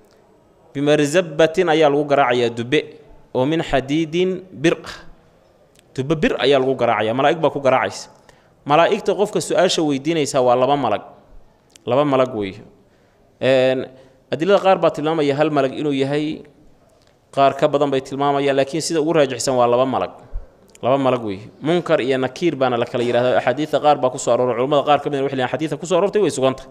bimarzabatin ayaa lagu garaacayaa dube oo min xadiidin bir ah dube bir ayaa lagu garaacaya malaa'ig baa ku garaacaysa malaa'igta qofka su-aasha weydiinaysaa waa laba malag laba malag wey adilada qaar baa tilmaamaya hal malag inuu yahay qaar ka badan bay tilmaamayaan laakiin sida ugu raajixsan waa laba malag laba malag wey munkar iyo nakiir baana la kala yihahda axaadiida qaar baa kusoo arooray culamada qaar ka mid waxay xadiida kusoo aroortay way suganta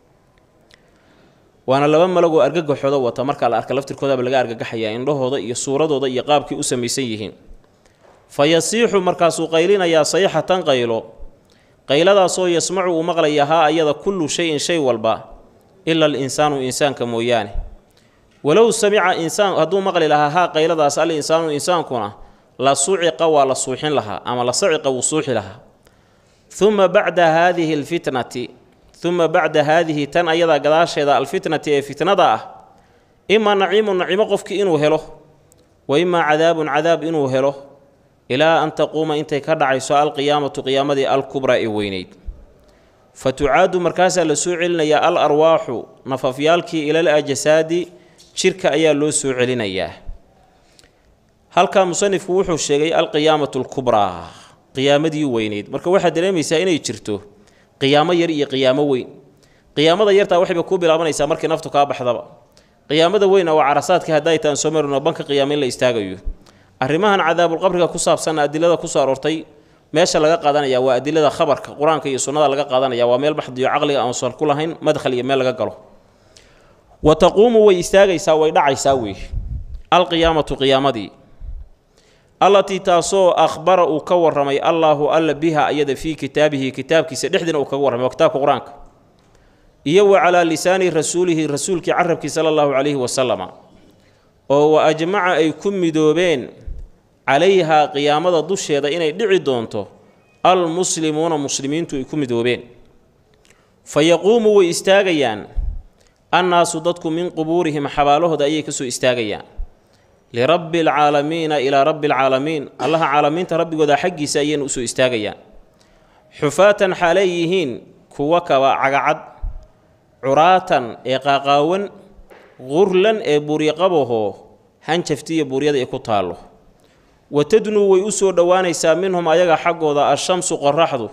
waana laba malag oo argagaxooda wata markaa la arka laftirkoodaba laga argagaxayaa indhahooda iyo suuradooda iyo qaabkii u samaysan yihiin fa yasiixu markaasuu qaylinayaa sayxatan qaylo qayladaasoo yasmacu uu maqlaya haa ayada kullu shayin shay walba ila alinsaanu insaanka mooyaane walow samica insaan hadduu maqli lahaa haa qayladaas al insaanu insaankuna la suciqa waa la suuxin lahaa ama la saciqa wuu suuxi lahaa uma bacda haadihi alfitnati uma bacda haadihi tan ayadaa gadaasheeda alfitnati ee fitnada ah imaa naciimu nacimo qofkii inuu helo wa imaa cadaabun cadaab inuu helo ilaa an taquuma intay ka dhacayso alqiyaamatu qiyaamadii alkubraa ee weyneyd fa tucaadu markaasaa la soo celinayaa al arwaaxu nafafyaalkii ilal ajasaadi jirka ayaa loo soo celinayaa halkaa musanifku wuxuu sheegay alqiyaamatu alkubraa qiyaamadii weyneyd marka waxaad dareemaysaa inay jirto qiyaamo yar iyo qiyaamo weyn qiyaamada yartaa waxayba kuu bilaabanaysaa markii naftu kaa baxdaba qiyaamada weyna waa carasaadka hadday taan soo marino banka qiyaamo in la istaagayo arrimahan cadaabulqabriga ku saabsanna adilada kusoo aroortay meesha laga qaadanaya waa adilada khabarka qur-aanka iyo sunnada laga qaadanaya waa meel baxdiyo caqliga aan sal ku lahayn madkhal iyo meel laga galo wa taquumu way istaagaysaa way dhacaysaa wey alqiyaamatu qiyaamadii allatii taasoo akhbara uu ka warramay allaahu alla biha iyada fii kitaabihi kitaabkiisa dhexdiina uu kaga warramay waa kitaabka qur-aanka iyo wa calaa lisaani rasuulihi rasuulkii carabkii sala allahu calayhi wasalama oo wa ajmaca ay ku midoobeen calayhaa qiyaamada dusheeda inay dhici doonto almuslimuuna muslimiintu ay ku midoobeen fa yaquumu way istaagayaan annaasu dadku min qubuurihim xabaalahooda ayay kasoo istaagayaan lirabbi alcaalamiina ilaa rabbi alcaalamiin allaha caalamiinta rabbigooda xaggiisa ayayna usoo istaagayaan xufaatan xaalay yihiin kuwa kaba cagacad curaatan ee qaaqaawan qurlan ee buryaqabahoo hanjaftiiyo buryada ay ku taallo watadnuu way u soo dhowaanaysaa minhum ayaga xaggooda ashamsu qoraxdu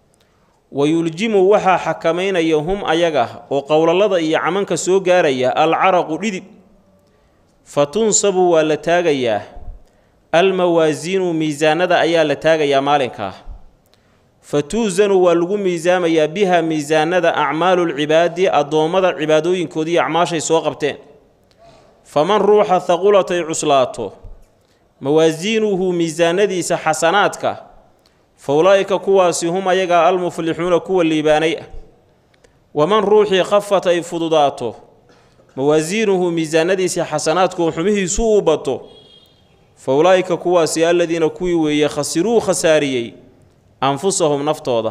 wayuljimu waxaa xakamaynaya hum ayaga oo qowlalada iyo camanka soo gaaraya alcaraqu dhidib fa tunsabu waa la taagayaa almawaasiinu miisaanada ayaa la taagayaa maalinkaa fa tuusanu waa lagu miisaamayaa biha miisaanada acmaalulcibaadi addoommada cibaadooyinkoodii acmaashay soo qabteen faman ruuxa haqulatay cuslaato mawaasiinuhu miisaanadiisa xasanaadka fa ulaa'ika kuwaasi hum ayagaa almuflixuuna kuwa liibaanay ah waman ruuxii khafat ay fududaato mawaasiinuhu miisaanadiisii xasanaadku xumihiisu uu bato fa ulaa'ika kuwaasi aladiina kuwii weeye khasiruu khasaariyey anfusahum naftooda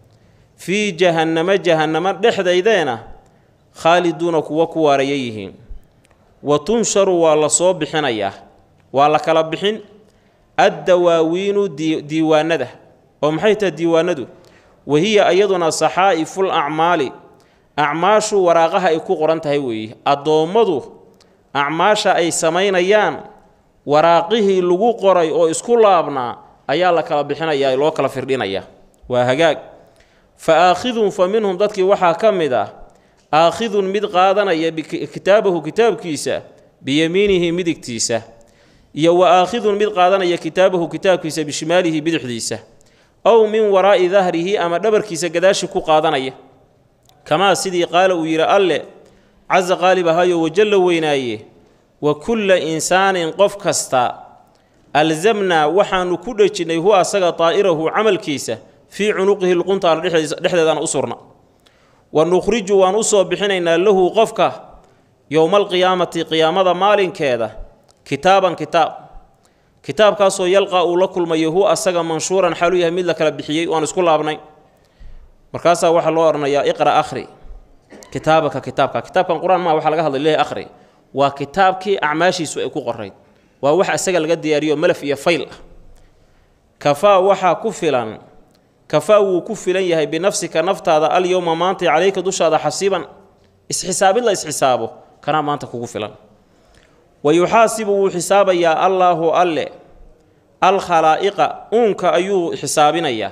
fii jahannamo jahannamo dhexdaydeena khaaliduuna kuwa ku waaraya yihiin wa tunsharu waa la soo bixinayaa waa la kala bixin addawaawiinu diiwaanada oo maxay tahay diiwaanadu wahiya iyaduna saxaa'iful acmaali acmaashu waraaqaha ay ku qoran tahay weeye addoommadu acmaasha ay samaynayaan waraaqihii lagu qoray oo isku laabnaa ayaa la kala bixinayaa loo kala firdhinayaa waa hagaag fa aakhidun fa minhum dadkii waxaa ka mid ah aakhidun mid qaadanaya kitaabahu kitaabkiisa biyamiinihi midigtiisa iyo wa aakhidun mid qaadanaya kitaabahu kitaabkiisa bishimaalihi bidixdiisa ow min waraa'i dahrihi ama dhabarkiisa gadaashi ku qaadanaya kamaa sidii qaala uu yidhi alle casa qaalib ahayo wajalla weynaaye wa kulla insaanin qof kasta alzamnaa waxaanu ku dhejinnay hu asaga daa'irahu camalkiisa fii cunuqihi luquntaana dhexdeedana u surna wa nukhriju waan u soo bixinaynaa lahu qofka yowmaalqiyaamati qiyaamada maalinkeeda kitaaban kitaab kitaabkaasoo yalqaa uu la kulmayo hu asaga manshuuran xaaluu yahay mid la kala bixiyey waan isku laabnay markaasaa waxaa loo odhanayaa iqra akhri kitaabaka kitaabka kitaabkan qur-aan maa waxaa laga hadlay leehay akhri waa kitaabkii acmaashiisu ay ku qorayd waa wax isaga laga diyaariyo malaf iyo fayl ah kafaa waxaa ku filan kafaa wuu ku filan yahay binafsika naftaada alyowma maanta calayka dushaada xasiiban isxisaabid la isxisaabo kanaa maanta kugu filan wa yuxaasibu wuu xisaabayaa allaahu alle alkhalaa'iqa uunka ayuu xisaabinayaa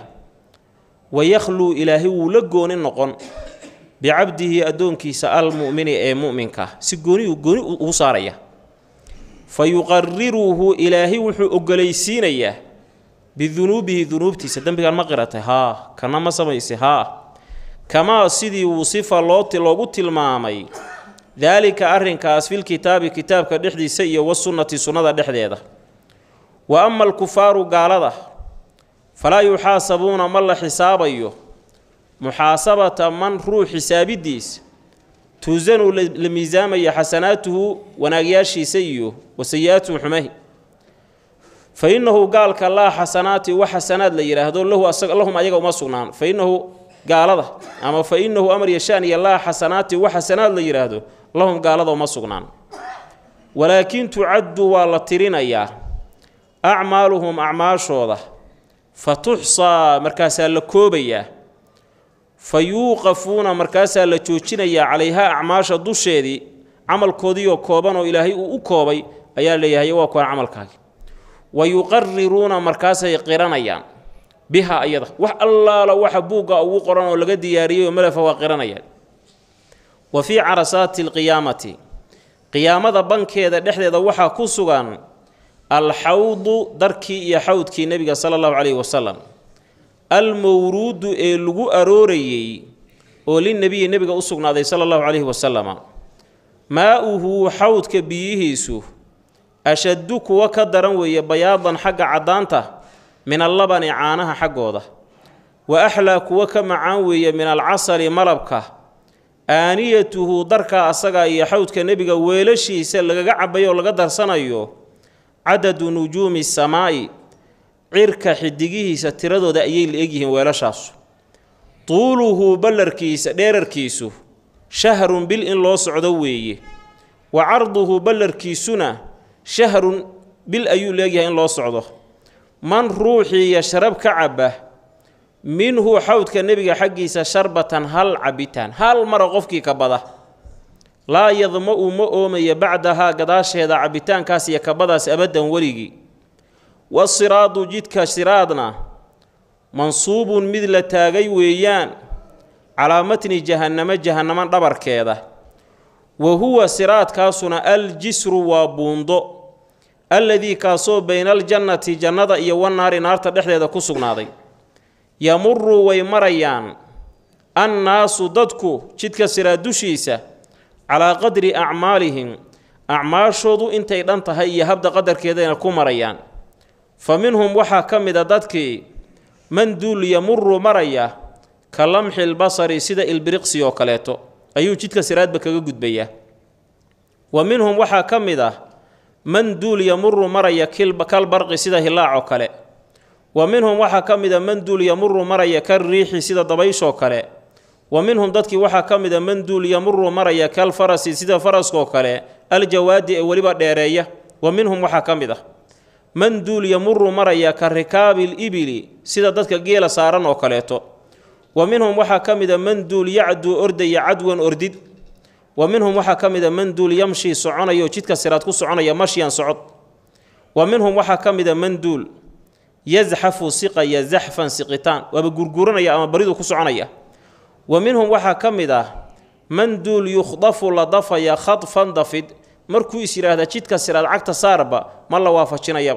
wayakhluu ilaahay wuu la gooni noqon bicabdihi addoonkiisa almu'mini ee mu'minka si gooniyu gooni ugu saaraya fa yuqariruhu ilaahay wuxuu ogolaysiinayaa bidunuubihi dunuubtiisa dembigan ma qiratay haa kana ma samaysay haa kamaa sidii wusifa looti loogu tilmaamay daalika arrinkaas filkitaabi kitaabka dhexdiisa iyo wasunnati sunnada dhexdeeda wa ama alkufaaru gaalada falaa yuxaasabuuna ma la xisaabayo muxaasabata man ruux xisaabidiis tuusanu la miisaamaya xasanaatuhu wanaagyaashiisa iyo wa sayi-aatuhu xumahi fa innahu gaalka laa xasanaati wax xasanaad la yidhaahdo lahu lahum ayaga uma sugnaan fa innahu gaalada ama fa innahu amar yashaan iyo laa xasanaati wax xasanaad la yidhaahdo lahum gaalada uma sugnaan walaakin tucaddu waa la tirinayaa acmaaluhum acmaashooda fa tuxsaa markaasaa la koobayaa fa yuuqafuuna markaasaa la joojinayaa calayhaa acmaasha dusheedii camalkoodiioo kooban oo ilaahay uu u koobay ayaa leeyahay waa kuwan camalkaagi wa yuqariruuna markaasay qiranayaan biha ayada wax allaala waxa buugga ugu qoran oo laga diyaariyey oo melefa waa qiranayaan wa fii carasaati alqiyaamati qiyaamada bankeeda dhexdeeda waxaa ku sugan alxawdu darkii iyo xawdkii nebiga sala allahu calayhi wasalam almowruudu ee lagu aroorayey oo linnebiyi nebiga u sugnaaday sala allahu calayhi wasalama maa-uhu xawdka biyihiisu ashaddu kuwa ka daran weeye bayaadan xagga caddaanta min allabani caanaha xaggooda wa axlaa kuwa ka macaan weeye min alcasali malabka aaniyatuhu darkaa asaga iyo xawdka nebiga weelashiisa lagaga cabayo oo laga darsanayo cadadu nujuumi samaa'i cirka xidigihiisa tiradooda ayay la egyihiin weelashaasu tuuluhu ballarkiisa dheerarkiisu shahrun bil in loo socdo weeye wa carduhu ballarkiisuna shahrun bil ayuu leegyahay in loo socdo man ruuxii yashrab ka caba minhu xawdka nebiga xaggiisa sharbatan hal cabitaan hal mara qofkii ka bada laa yadma-u ma oomaya bacdahaa gadaasheeda cabitaankaas iyo kabadaas abaddan weligii wasiraadu jidka siraadna mansuubun mid la taagay weeyaan calaa matni jahannamo jahannamo dhabarkeeda wa huwa siraadkaasuna aljisru waa buundo alladii kaasoo bayna aljannati jannada iyo wannaari naarta dhexdeeda ku sugnaaday yamuru way marayaan annaasu dadku jidka siraad dushiisa calaa qadri acmaalihim acmaashoodu intay dhan tahay iyo habda qadarkeedayna ku marayaan fa minhum waxaa ka mid a dadkii man duul yamuru maraya ka lamxi lbasari sida ilbiriqsi oo kaleeto ayuu jidka siraadba kaga gudbayaa wa minhum waxaa ka mid ah man duul yamuru maraya kal barqi sida hilaacoo kale wa minhum waxaa ka mid a man duul yamuru maraya kal riixi sida dabayshoo kale wa minhum dadkii waxaa ka mid a man duul yamuru maraya kal farasi sida faraskoo kale aljawaadi ee weliba dheereeya wa minhum waxaa ka mid ah man duul yamuru maraya ka rikaabil ibili sida dadka geela saaran oo kaleeto wa minhum waxaa ka mid a man duul yacduu ordaya cadwan ordid wa minhum waxaa ka mid a man duul yamshi soconayo jidka siraad ku soconaya mashyan socod wa minhum waxaa ka mid a man duul yasxafu siqaya zaxfan siqitaan waaba gurguranaya ama baridu ku soconaya wa minhum waxaa ka mid ah man duul yukhdafu la dafaya khadfan dafid markuu is yidhaahda jidka siraad cagta saarba ma la waafajinayaba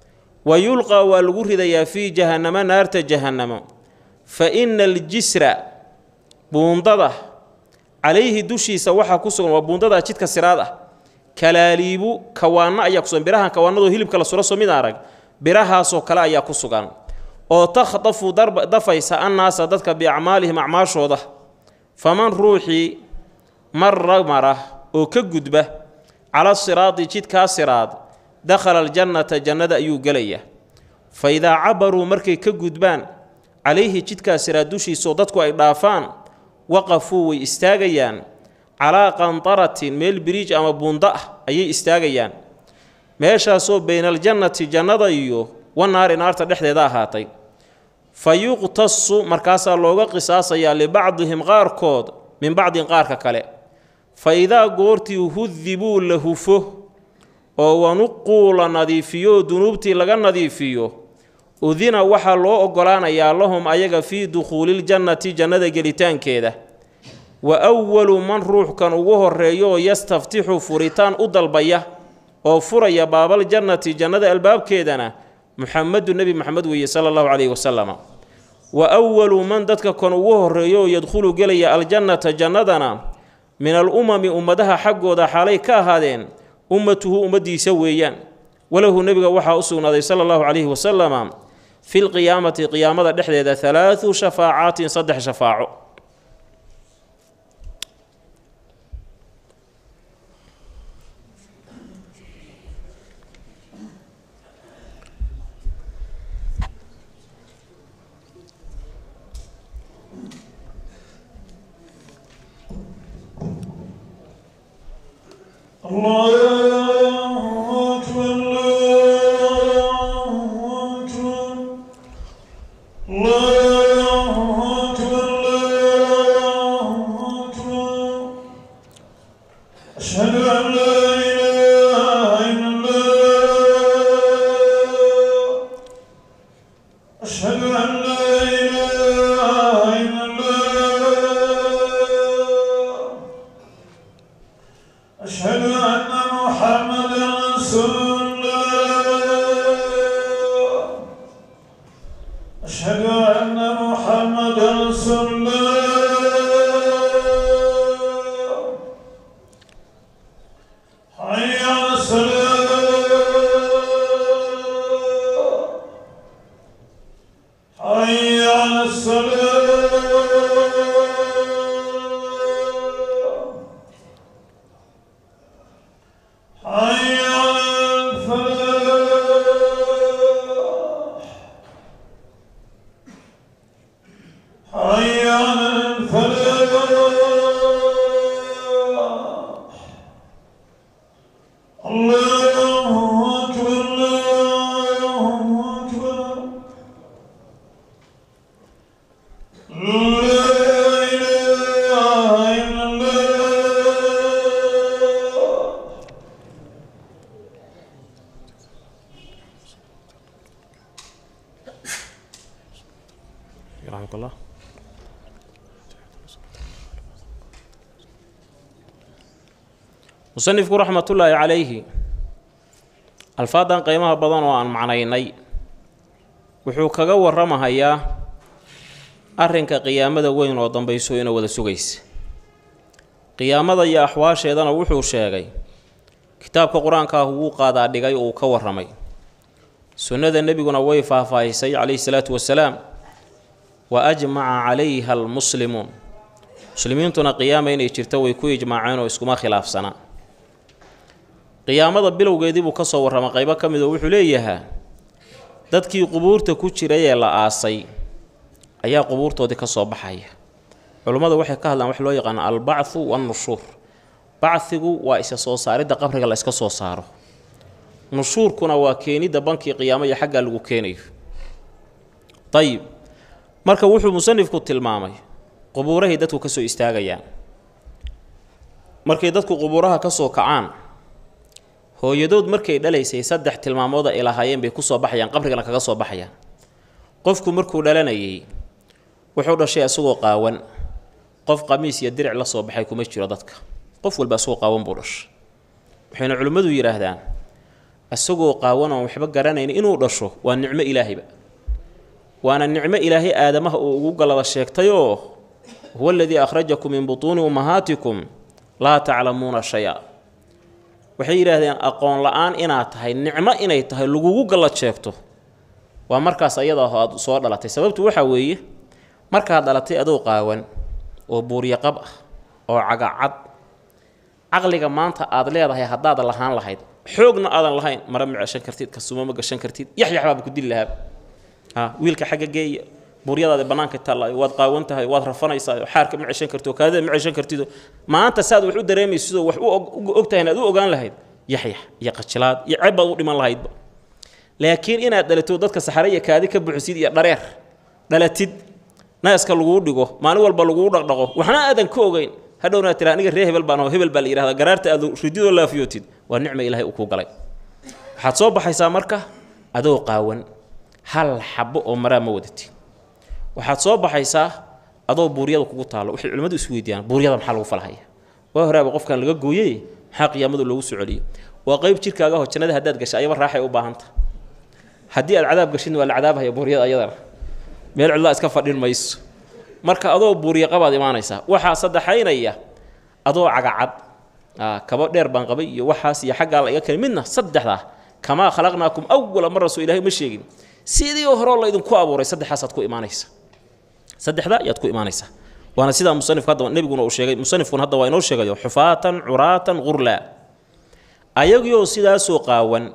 wa yulqaa waa lagu ridayaa fii jahannamo naarta jahannamo fa ina aljisra buundada calayhi dushiisa waxaa ku sugan waa buundada jidka siraad ah kalaaliibu kawaanno ayaa kusugan birahan kawaanadoo hilibka la suro soo mid arag birahaasoo kale ayaa ku sugan oo takhdafu dafaysa annaasa dadka biacmaalihim acmaashooda faman ruuxii marra mara oo ka gudba cala siraadi jidkaa siraad dakhala aljannata jannada ayuu gelayaa fa idaa cabaruu markay ka gudbaan calayhi jidkaa siraad dushiisaoo dadku ay dhaafaan waqafuu way istaagayaan calaa qantaratin meel biriij ama buundo ah ayay istaagayaan meeshaasoo baynaljannati jannada iyo wanaari naarta dhexdeeda ahaatay fa yuqtasu markaasaa looga qisaasayaa libacdihim qaarkood min bacdin qaarka kale fa idaa goortii hudibuu la hufo oo wanuquu la nadiifiyo dunuubtii laga nadiifiyo udina waxaa loo oggolaanayaa lahum ayaga fii dukhuuliljannati jannada gelitaankeeda wa awalu man ruuxkan ugu horreeyooo yastaftixu furitaan u dalbaya oo furaya baabaljannati jannada albaabkeedana muxamedu nebi moxamed weeye sala allahu calayhi wasalama wa awalu man dadka kan ugu horreeyooo yadkhulu gelaya aljannata jannadana min al umami ummadaha xaggooda xaalay ka ahaadeen ummatuhu ummaddiisa weeyaan walahu nebiga waxaa u sugnaaday sala allahu calayhi wasalama fi lqiyaamati qiyaamada dhexdeeda halaadu shafaacaatin saddex shafaaco الله أكبر الله أكبر الله أكبر الله أكبر أشهد أن لا إله إلا الله أشهد أشهد أن لا إله إلا الله أشهد أن محمدا رسول الله أشهد أن محمدا رسول الله حي على الصلاة حي على الصلاة حي على الفلاح حي على الفلاح الله أكبر الله أكبر لا إله إلا الله يرحمك الله musanifku raxmatullaahi calayhi alfaadan qiimaha badan oo aan macnaynay wuxuu kaga warramahayaa arrinka qiyaamada weyn oo dambayso ina wada sugaysa qiyaamada iyo axwaasheedana wuxuu sheegay kitaabka qur-aanka ah wuu qaadaa dhigay oo uu ka warramay sunnada nebiguna way faahfaahisay calayhi salaatu wasalaam wa ajmaca calayha almuslimuun muslimiintuna qiyaama inay jirto way ku ijmaaceen oo iskuma khilaafsana qiyaamada bilowgeedii buu ka soo warramay qaybo ka mid oo wuxuu leeyahaa dadkii qubuurta ku jiray ee la aasay ayaa qubuurtoodii ka soo baxaya culummadu waxay ka hadlaan wax loo yaqaano albacthu wannushuur bacdigu waa isa soo saaridda qabriga la iska soo saaro nushuurkuna waa keenidda bankii qiyaamo iyo xaggaa lagu keenayo dayib marka wuxuu musanifku tilmaamay qubuurahay dadku ka soo istaagayaan markay dadku qubuuraha ka soo kacaan hooyadood markay dhalaysay saddex tilmaamood ay lahaayeen bay kusoo baxayaan qabrigana kaga soo baxayaan qofku markuu dhalanayay wuxuu dhashay isagoo qaawan qof qamiis iyo diric la soo baxay kuma jiro dadka qof walba isagoo qaawan buu dhashay waxayna culimmadu yidhaahdaan isagoo qaawan oon waxba garanayn inuu dhasho waa nicmo ilaahayba waana nicmo ilaahay aadamaha uu ugu galada sheegtayoo huwa aladii akhrajakum min butuuni ummahaatikum laa taclamuuna shay-a waxay yidhaahdeen aqoon la-aan inaad tahay nicmo inay tahay lagugu gallad sheegto waa markaas ayada aho aad soo dhalatay sababtu waxaa weeye markaad dhalatay adoo qaawan oo buuryaqab ah oo cagacad caqliga maanta aad leedahay haddaad lahaan lahayd xoogna aadan lahayn mara ma ceshan kartid kasuma ma gashan kartid yaxyaxbaaba ku dili lahaab ha wiilka xagga geeya buuryadaada bannaanka taallaayo waad qaawan tahay waad rafanaysaa xaarka ma ceshan kartid oo kaadida ma ceshan kartido maanta saad wax u dareemaysidoo wax u og tahay inaad u ogaan lahayd yaxyax iyo qajilaad iyo ceeb baad u dhiman lahaydba laakiin inaad dhalato dadka saxare iyo kaadi ka buxisid iyo dhareer dhalatid naaska laguu dhigo maalin walba laguu dhaqdhaqo waxna aadan ka ogeyn hadhowna tira aniga ree hebel baan aho hebel baa la yihahda garaarta aad rididoo laafiyootid waa nicma ilaahay uu kuu galay waxaad soo baxaysaa marka adoo qaawan hal xabo oo maraa ma wadatid waxaad soo baxaysaa adoo buuryada kugu taallo waxay culimmadu is weydiiyaan buuryada maxaa lagu falhaya waa horaaba qofkan laga gooyey maxaa qiyaamadu loogu soo celiyo waa qayb jirkaaga ho jannada haddaad gashay ayaba raaxay u baahanta haddii aad cadaab gashidna waa la cadaabhaya buuryada ayadana meel cidlaa iska fadhin mayso marka adoo buurya qabaad imaanaysaa waxaa saddexaynaya adoo cagacad kaba dheer baan qabay iyo waxaas iyo xaggaa la iga keni midna saddexdaa kamaa khalaqnaakum awala mar rasoo ilahay ma sheegin sidii horeo laydinku abuuray saddexaasaad ku imaanaysa saddexdaa ayaad ku imaanaysaa waana sidaa musanifku hadda nebiguna uu sheegay musanifkuna hadda waa inoo sheegayo xufaatan curaatan qurlaa ayagoo sidaasoo qaawan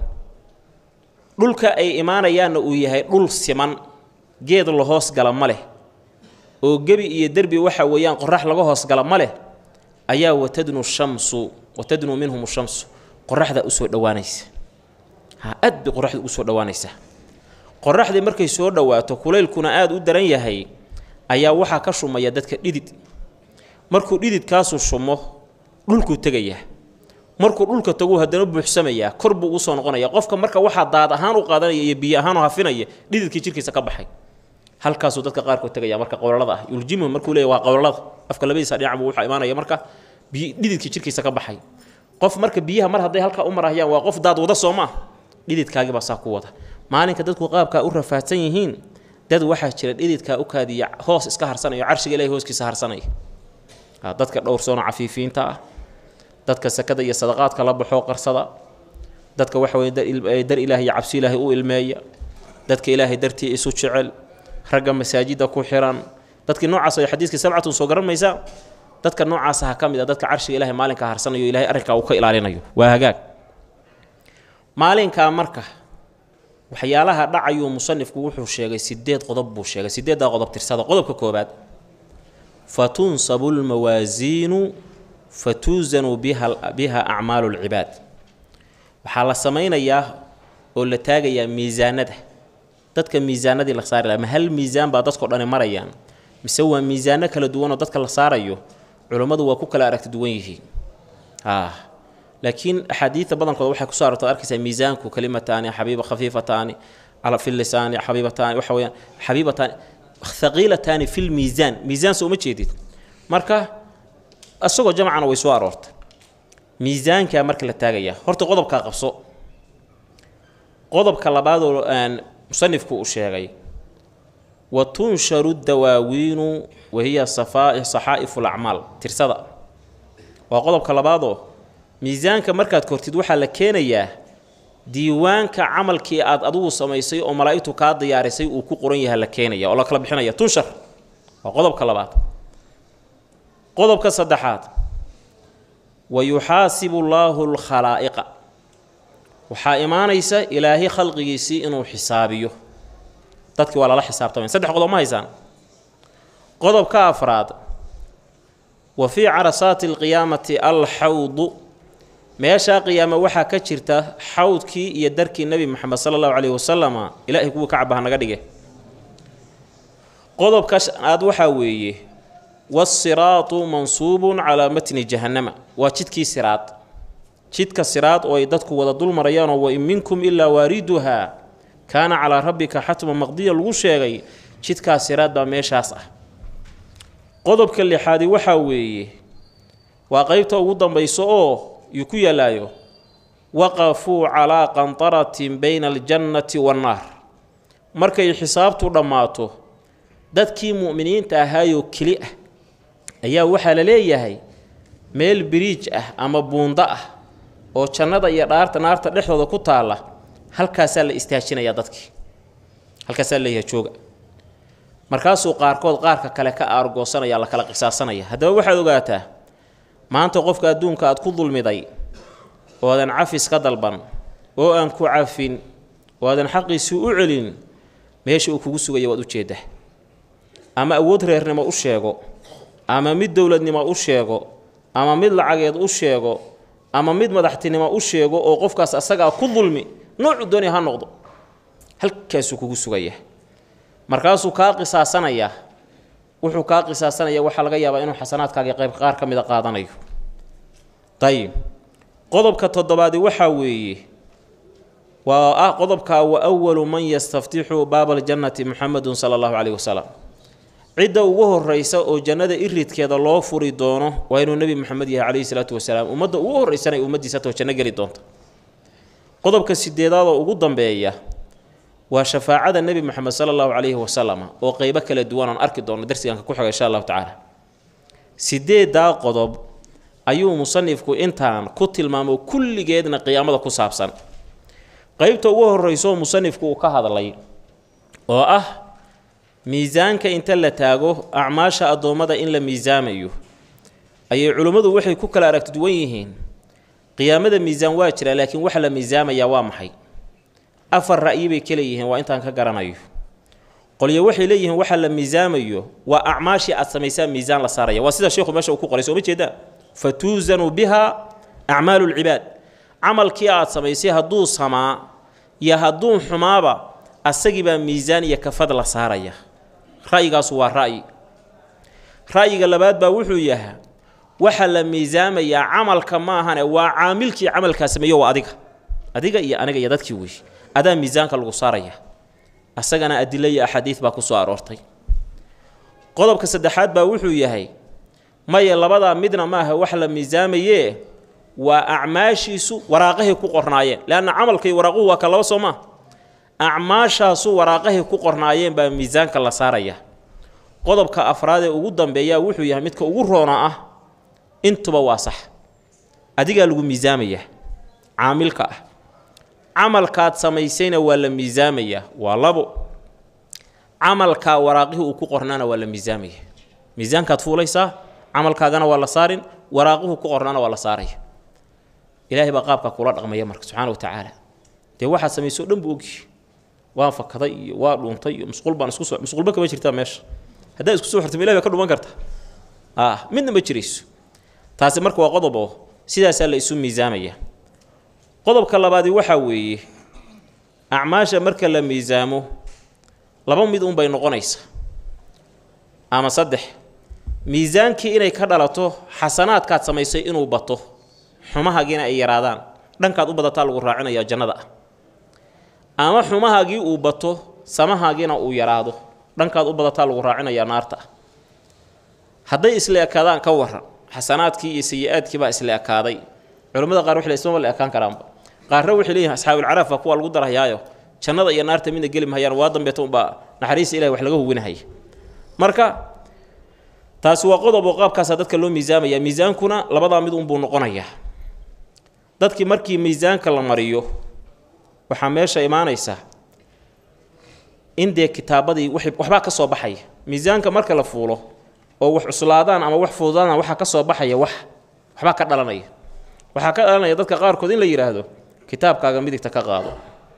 dhulka ay imaanayaanna uu yahay dhul siman geed la hoos gala ma leh oo gebi iyo derbi waxa weeyaan qorax laga hoos gala ma leh ayaa watadnu shamsu watadnu minhum shamsu qoraxda usoo dhowaanaysa ha aad bay qoraxda ugu soo dhowaanaysaa qoraxdii markay soo dhowaato kulaylkuna aada u daran yahay ayaa waxaa ka shumaya dadka dhidid markuu dhididkaasu shumo dhulkuu tegayaa markuu dhulka tagu haddana buuxsamayaa kor buu usoo noqonaya qofka marka waxaa daad ahaan u qaadanaya iyo biyo ahaan u hafinaya dhididkii jirkiisa ka baxay halkaasuu dadka qaarkood tegaya marka qowlalada ah yuljimu markuu leeyahy waa qowlalada afka labadiisa dhinac buu waxaa imaanaya marka biy dhididkii jirkiisa ka baxay qof marka biyaha mar hadday halkaa u marahayaan waa qof daad wada soo maa dhididkaagii baa saa ku wada maalinka dadku qaabkaa u rafaadsan yihiin dad waxaa jira dhididkaa u kaadiya hoos iska harsanayo carshiga ilahay hooskiisa harsanaya dadka dhowrsoona cafiifiinta ah dadka sakada iyo sadaqaadka la baxoo qarsada dadka waxa weye dar ilaahay iyo cabsi ilaahay u ilmeeya dadka ilaahay dartii isu jecel ragga masaajidda ku xiran dadkii noocaas ay xadiiskii sabcatun soo garan maysaa dadka noocaas ha ka mid a dadka carshiga ilahay maalinka harsanayo ilahay arrinkaa uu ka ilaalinayo waa hagaag maalinkaa marka waxyaalaha dhacayuu musanifku wuxuu sheegay sideed qodob buu sheegay sideeddaa qodob tirsada qodobka koobaad fatunsabu lmawaasiinu fatuusanu biha biha acmaalu lcibaad waxaa la samaynayaa oo la taagayaa miisaanada dadka miisaanadii la saari laha ma hal miisaan baa dadkao dhani marayaan mise waa miisaano kala duwanoo dadka la saarayo culummadu waa ku kala aragti duwan yihiin laakiin axaadiida badankooda waxay kusoo arorta arkaysaa miisaanku kalimataani xabiiba khafiifataani fi lisaani xabiibataani waxa weyaan xabiibataani thaqiilataani fi lmiisaan miisaan soo uma jeedid marka isagoo jamcana way soo aroortay miisaankaa marka la taagayaa horta qodobkaa qabso qodobka labaadoo musanifku uu sheegay wa tunsharu dawaawiinu wahiya saxaa'ifu lacmaal tirsada waa qodobka labaadoo miisaanka markaad kortid waxaa la keenayaa diiwaanka camalkii aad adigu samaysay oo malaa'igtu kaa diyaarisay uu ku qoran yaha la keenaya oo la kala bixinaya tunshar waa qodobka labaad qodobka saddexaad wa yuxaasibu llaahu lkhalaa'iqa waxaa imaanaysa ilaahay khalqigiisii inuu xisaabiyo dadkii waa lala xisaabtamay saddex qodob ma haysaan qodobka afraad wa fii carasaati alqiyaamati alxawdu meeshaa qiyaame waxaa ka jirta xawdkii iyo darkii nebi moxamed sala allahu caleyhi wasalama ilaahay kuwii ka cabaha naga dhige qodobka shanaad waxaa weeye wasiraatu mansuubun calaa matni jahannama waa jidkii siraad jidka siraad oo ay dadku wada dul marayaanoo wa in minkum ilaa waariduhaa kaana calaa rabbika xatman maqdiya lagu sheegay jidkaa siraad baa meeshaas ah qodobka lixaadi waxaa weeye waa qeybta ugu dambayso oo yuu ku yaalaayo waqafuu calaa qantaratin bayna aljannati wannaar markay xisaabtu dhammaato dadkii mu'miniinta ahaayoo keli ah ayaa waxaa la leeyahay meel biriij ah ama buundo ah oo jannada iyo dhaarta naarta dhexdooda ku taalla halkaasaa la istaajinayaa dadkii halkaasaa la leeyahay jooga markaasuu qaarkood qaarka kale ka aargoosanaya la kala qisaasanaya haddaba waxaad ogaataa maanta qofka adduunka aad ku dulmiday oo aadan cafis ka dalban oo aan ku cafin oo aadan xaqiisii u celin meesha uu kugu sugaya waad ujeeddaa ama awood reernimo u sheego ama mid dowladnimo u sheego ama mid lacageed u sheego ama mid madaxtinimo u sheego oo qofkaas asagaa ku dulmi noocu doonaya ha noqdo halkaasuu kugu sugaya markaasuu kaa qisaasanayaa wuxuu kaa qisaasanaya waxaa laga yaabaa inuu xasanaadkaagii qayb qaar ka mida qaadanayo dayib qodobka toddobaadi waxaa weeye waa ah qodobkaa wa awalu man yastaftixu baaba aljannati muxamedun sala allahu caleyhi wasalam cidda ugu horreysa oo jannada iridkeeda loo furi doono waa inuu nebi moxamed yahay caleyhi salaatu wasalaam ummadda ugu horreysana ay ummaddiisa too janno geli doonta qodobka sideedaad oo ugu dambeeya waa shafaacada nebi moxamed sala allahu caleyhi wasalam oo qeybo kala duwan oon arki doono darsiganka ku xiga insha allahu tacaala sideedaa qodob ayuu musanifku intaan ku tilmaamo kulligeedna qiyaamada ku saabsan qeybta ugu horreyso musanifku uu ka hadlay oo ah miisaanka inta la taago acmaasha addoommada in la miisaamayo ayay culimmadu waxay ku kala aragti duwan yihiin qiyaamada miisaan waa jira laakiin waxa la miisaamayaa waa maxay afar ra'yi bay ka leeyihiin waa intaan ka garanayo qolyo waxay leeyihiin waxa la miisaamayo waa acmaashii aad samaysaan miisaan la saaraya waa sida sheekhu meesha uu ku qoray sooma jeedaa fa tuusanu biha acmaalu lcibaad camalkii aad samaysay hadduu samaa iyo hadduu xumaaba asagibaa miisaan iyo kafad la saaraya ra'yigaasu waa ra'yi ra'yiga labaad baa wuxuu yahaa waxa la miisaamayaa camalka ma ahane waa caamilkii camalkaa sameeyo waa adiga adiga iyo aniga iyo dadkii wey adaa miisaanka lagu saaraya asagana adilo iyo axaadiid baa ku soo aroortay qodobka saddexaad baa wuxuu yahay maya labadaa midna maaha wax la miisaamayee waa acmaashiisu waraaqahay ku qornaayeen leanna camalkay waraaquhu waa ka laba soo maa acmaashaasu waraaqahay ku qornaayeen baa miisaanka la saaraya qodobka afraad ee ugu dambeeyaa wuxuu yahay midka ugu roona ah intuba waa sax adigaa lagu miisaamayaa caamilka ah camalkaad samaysayna waa la miisaamayaa waa labo camalkaa waraaqihii uu ku qornaana waa la miisaamaya miisaankaad fuulaysaa camalkaagana waa la saarin waraaquhu ku qornaana waa la saaraya ilaahay baa qaabkaa kula dhaqmaya marka subxaana wa tacaala dee waxaad samayso o dhan buu ogyihi waan fakaday iyo waa dhuuntay iyo musquul baan isku soo musquulba kama jirtaa meesha haddaad isku soo xirtama ilahi baa ka dhuman karta ah midna ma jirayso taasi marka waa qodob oo sidaasaa la isu miisaamaya qodobka labaadi waxaa weeye acmaasha marka la miisaamo laba mid unbay noqonaysaa ama saddex miisaankii inay ka dhalato xasanaadkaad samaysay inuu bato xumahagiina ay yaraadaan dhankaad u badataa lagu raacinayaa jannada ah ama xumahaagii uu bato samahaagiina uu yaraado dhankaad u badataa lagu raacinayaa naarta ah hadday isla ekaadaan ka waran xasanaadkii iyo sayi-aadkii baa isla ekaaday culimmada qaar waxay ismama la ekaan karaanba qaarna waxay leeyihin asxaabulcaraaf baa kuwa lagu darayaayo jannada iyo naarta midna geli mahayaan waa dambeeta unbaa naxariista ilahi wax laga huwinahaya marka taasi waa qodob oo qaabkaasaa dadka loo miisaamaya miisaankuna labadaa mid unbuu noqonayaa dadkii markii miisaanka la mariyo waxaa meesha imaanaysa in dee kitaabadii waxbaa ka soo baxaya miisaanka marka la fuulo oo wax cuslaadaan ama wax fududaadaan waxaa ka soo baxaya wax waxbaa ka dhalanaya waxaa ka dhalanaya dadka qaarkood in la yidhaahdo kitaabkaaga midigta ka qaado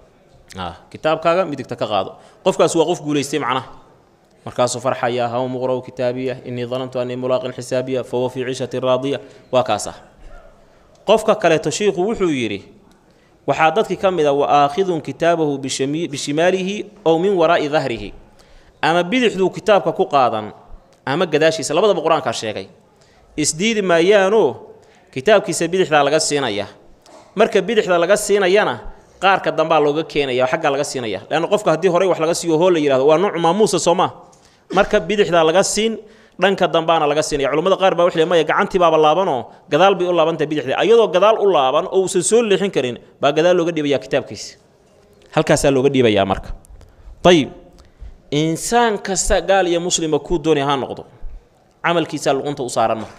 kitaabkaaga midigta ka qaado qofkaas waa qof guulaystay macnaha markaasuu farxaya haw muqra'u kitaabiya innii danantu annii mulaaqin xisaabiya fahuwa fii ciishati raadiya waa kaas ah qofka kaleeto shiikhu wuxuu yidhi waxaa dadkii ka mid a wa aakhidun kitaabahu bishimaalihi ow min waraa'i dahrihi ama bidixduu kitaabka ku qaadan ama gadaashiisa labadaba qur-aankaa sheegay isdiidi maayaanoo kitaabkiisa bidixdaa laga siinaya marka bidixda laga siinayana qaarka dambaa looga keenaya xaggaa laga siinaya leanna qofka haddii horey wax laga siiyo hoo la yihahdo waa nuuc maamuusa soo maa marka bidixdaa laga siin dhanka dambaana laga siinaya culimmada qaar baa waxay maya gacantii baaba laabanoo gadaal bay u laabantahay bidixdii ayadoo gadaal u laaban oo uusan soo leexin karin baa gadaal looga dhiibayaa kitaabkiisa halkaasaa looga dhiibayaa marka ayib insaan kasta gaal iyo muslima kuu doonay ha noqdo camalkiisaa luqunta u saaran marka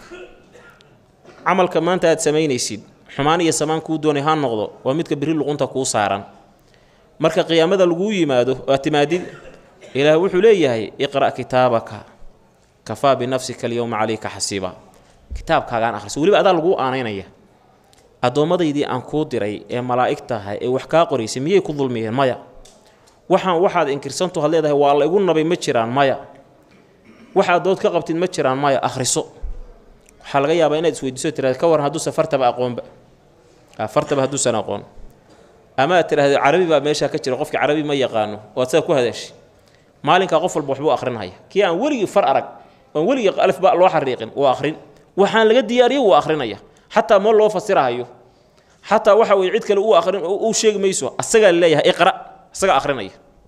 camalka maanta aad samaynaysid xumaan iyo samaan kuu doonay ha noqdo waa midka biri luqunta kuu saaran marka qiyaamada laguu yimaado aad timaadid ilaah wuxuu leeyahay iqra' kitaabaka kafaa binafsika alyowma calayka xasiiba kitaabkaagaan akhriso weliba adaa laguu aanaynaya addoommadaydii aan kuu diray ee malaa'igtahay ee wax kaa qoraysay miyay ku dulmiyeen maya waxaan waxaad inkirsantu had leedahay waa la igu nabay ma jiraan maya waxaad dood ka qabtid ma jiraan maya akhriso waxaa laga yaabaa inaad isweydiiso tiraad ka waran hadduusan fartaba aqoonba fartaba hadduusan aqoon ama aad tidhaahdo carabi baa meeshaa ka jira qofkii carabi ma yaqaano oo ad saa ku hadashay maalinkaa qof walba waxbuu akhrinhaya kii aan weligii far arag oon weligii alifba loo xariiqin wuu akhrin waxaan laga diyaariyey wuu akhrinaya xataa ma loo fasirahayo xataa waxa weye cid kale uu akhrin uu sheegi mayso asagaa laleeyahay iqra isaga akhrinaya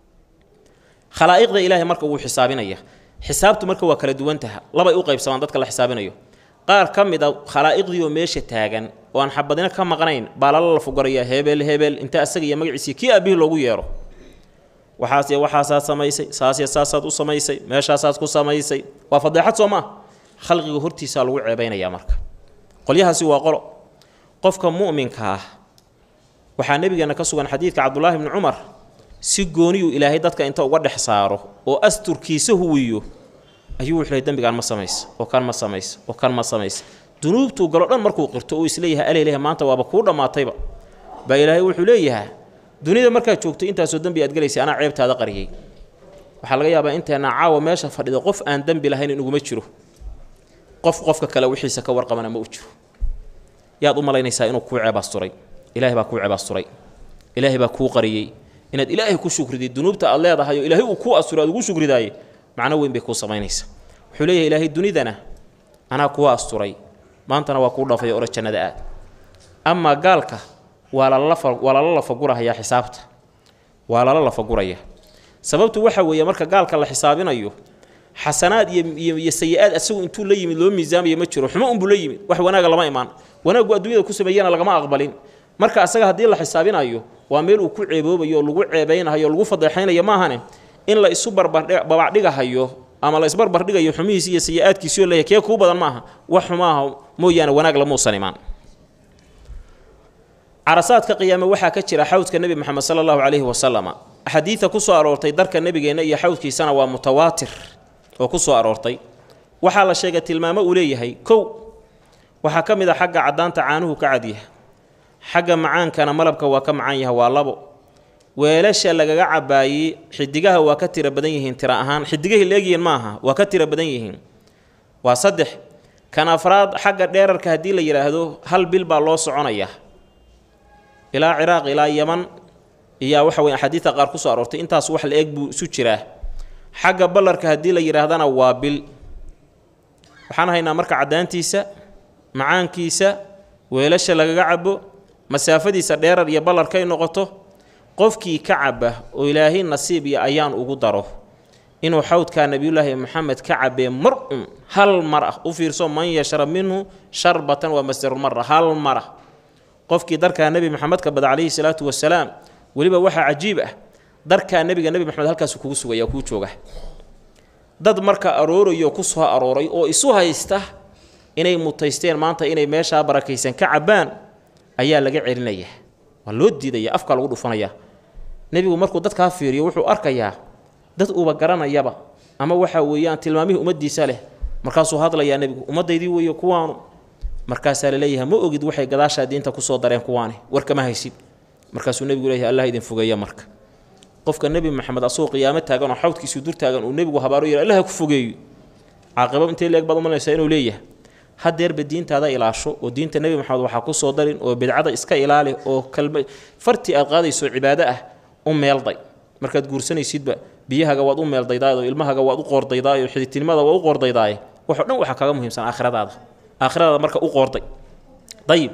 khalaa'iqda ilaahay marka wuu xisaabinaya xisaabtu marka waa kala duwantaha labay u qaybsamaan dadka la xisaabinayo qaar ka mid a khalaa'iqdiioo meesha taagan oo aan xabadina ka maqnayn baa lala lafugarayaa hebel hebel inta asaga iyo magaciisii kii aabihii loogu yeero waxaas iyo waxaasaad samaysay saas iyo saasaad u samaysay meeshaasaad ku samaysay waa fadeexad soo maa khalqiga hortiisaa lagu ceebaynayaa marka qolyahaasi waa qolo qofka mu'minka ah waxaa nebigeenna ka sugan xadiidka cabdulaahi bni cumar si gooniyuu ilaahay dadka inta uga dhex saaro oo asturkiisa huwiyo ayuu wuxuu lehay dembigaan ma samaysa oo kan ma samaysa oo kan ma samaysa dunuubtuu galo dhan markuu qirto uu isleeyahay aleyleha maanta waaba kuu dhammaatayba baa ilaahay wuxuu leeyahaa dunida markaad joogto intaasoo dembi aad gelaysay anaa ceebtaada qariyey waxaa laga yaabaa inteenna caawa meesha fadhida qof aan dembi lahayn inuguma jiro qof qofka kale wixiisa ka warqabana ma u jiro yaad u malaynaysaa inuu kuu ceebaasturay ilaahay baa kuu ceebaasturay ilaahay baa kuu qariyey inaad ilaahay ku shukridid dunuubta aad leedahay oo ilaahay uu kuu asturay aad ugu shukridaaye macno weyn bay kuu samaynaysaa wuxuu leeyahay ilaahay dunidana anaa kuwa asturay maantana waa kuu dhaafay ora jannada aad amaa gaalka waa lala waa lala lafagurahayaa xisaabta waa lala lafaguraya sababtu waxa weeye marka gaalka la xisaabinayo xasanaad iyo iyo sayi-aad asagu intuu la yimid loo miisaamayo ma jiro xumo unbuu la yimid wax wanaaga lama imaan wanaaggu adduunyada ku sameeyana lagama aqbalin marka asaga haddii la xisaabinayo waa meel uu ku ceeboobayo oo lagu ceebaynahayo o lagu fadeexaynayo maahane in la isu barbardhigahayo ama la isbarbardhigayo xumihiisi iyo sayi-aadkiisi oo leeyahay kee kuu badan maaha wax xumaaha mooyaane wanaag lamuusan imaan carasaadka qiyaame waxaa ka jira xawdka nebi moxamed sala allahu calayhi wasalama axaadiida ku soo aroortay darka nebigeenna iyo xawdkiisana waa mutawaatir oo ku soo aroortay waxaa la sheegay tilmaamo uu leeyahay kow waxaa ka mid a xagga caddaanta caanuhu ka cadyaha xagga macaankana malabka waa ka macaan yaha waa labo weelasha lagaga cabaayey xidigaha waa ka tiro badan yihiin tira ahaan xidigahay leegyihiin maaha waa ka tiro badan yihiin waa saddex kan afraad xagga dheerarka haddii la yidhaahdo hal bil baa loo soconayaa ilaa ciraaq ilaa yaman iyaa waxa weye axaadiidta qaar ku soo aroortay intaas wax la eg buu isu jiraa xagga ballarka haddii la yidhaahdana waa bil waxaan haynaa marka caddaantiisa macaankiisa weelasha lagaga cabo masaafadiisa dheerar iyo ballarkay noqoto qofkii ka caba oo ilaahay nasiib iyo ayaan ugu daro inuu xawdkaa nebiyullaahi maxamed ka cabee mar un hal mar ah u fiirso man yashrab minhu sharbatan waa masdarulmara hal mar ah qofkii darkaa nebi maxamed ka bada calayhi salaatu wasalaam weliba waxaa cajiib ah darkaa nebiga nebi maxamed halkaasu kugu sugaya kuu jooga dad marka aroorayo ku soo arooray oo isu haysta inay mutaysteen maanta inay meeshaa barakaysan ka cabbaan ayaa laga celinaya waa loo diidaya afkaa lagu dhufanaya nebigu markuu dadkaa fiiriyo wuxuu arkayaa dad uba garanayaba ama waxa weeyaan tilmaamihii ummaddiisa leh markaasuu hadlayaa nebigu ummaddaydii weeye kuwaanu markaasaa laleeyahay ma ogid waxay gadaashaa diinta kusoo dareen kuwaani warkama haysid markaasuu nebigu leeyahay allah idin fogeeya marka qofka nebi maxamed asagoo qiyaamo taagan oo xawdkiisuu dur taagan uu nebigu habaaro yidhi allah ku fogeeyo caaqibo intay leeg baad umalaysaa inuu leeyahay hadeerba diintaada ilaasho oo diinta nebi maxamed waxaa ku soo darin oo bidcada iska ilaali oo kalma fartii aad qaadayso cibaado ah u meelday markaad guursanaysidba biyahaga waad u meeldaydaay oo ilmahaga waad u qoordaydaay oo xididtinimada waad u qoordaydaay waxo dhan waxaa kaga muhiimsan aakhiradaada aakhiradaada marka u qoorday dayib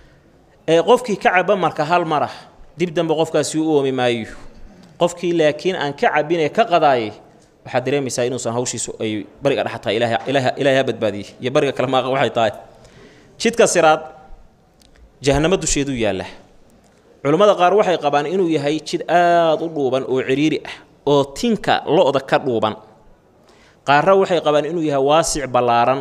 ee qofkii ka caba marka hal marah dib dambe qofkaasi u oomi maayo qofkii laakiin aan ka cabinee ka qadaayay waxaad dareemaysaa inuusan hawshiisu ay bariga dhex tahay ilaahay ha badbaadiyey iyo bariga kale maaqa waxay tahay jidka siraad jahanamo dusheeduu yaalla culammada qaar waxay qabaan inuu yahay jid aada u dhuuban oo ciriiri ah oo tinka lo-da ka dhuuban qaarra waxay qabaan inuu yahay waasic ballaaran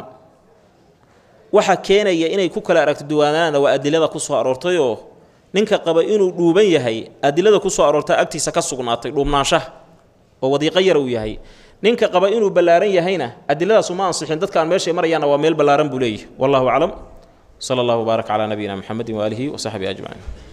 waxa keenaya inay ku kala aragto duwaanaana waa adilada ku soo aroortayoo ninka qaba inuu dhuuban yahay adilada ku soo aroortaa agtiisa ka sugnaatay dhuubnaanshaha oo wadiiqo yar uu yahay ninka qaba inuu ballaaran yahayna adiladaas uma ansixin dadkaan meeshay marayaanna waa meel ballaaran buu leeyahy wallahu aclam sala allahu baarak calaa nabiyina maxamedin waaalihi wasaxbihi ajmaciin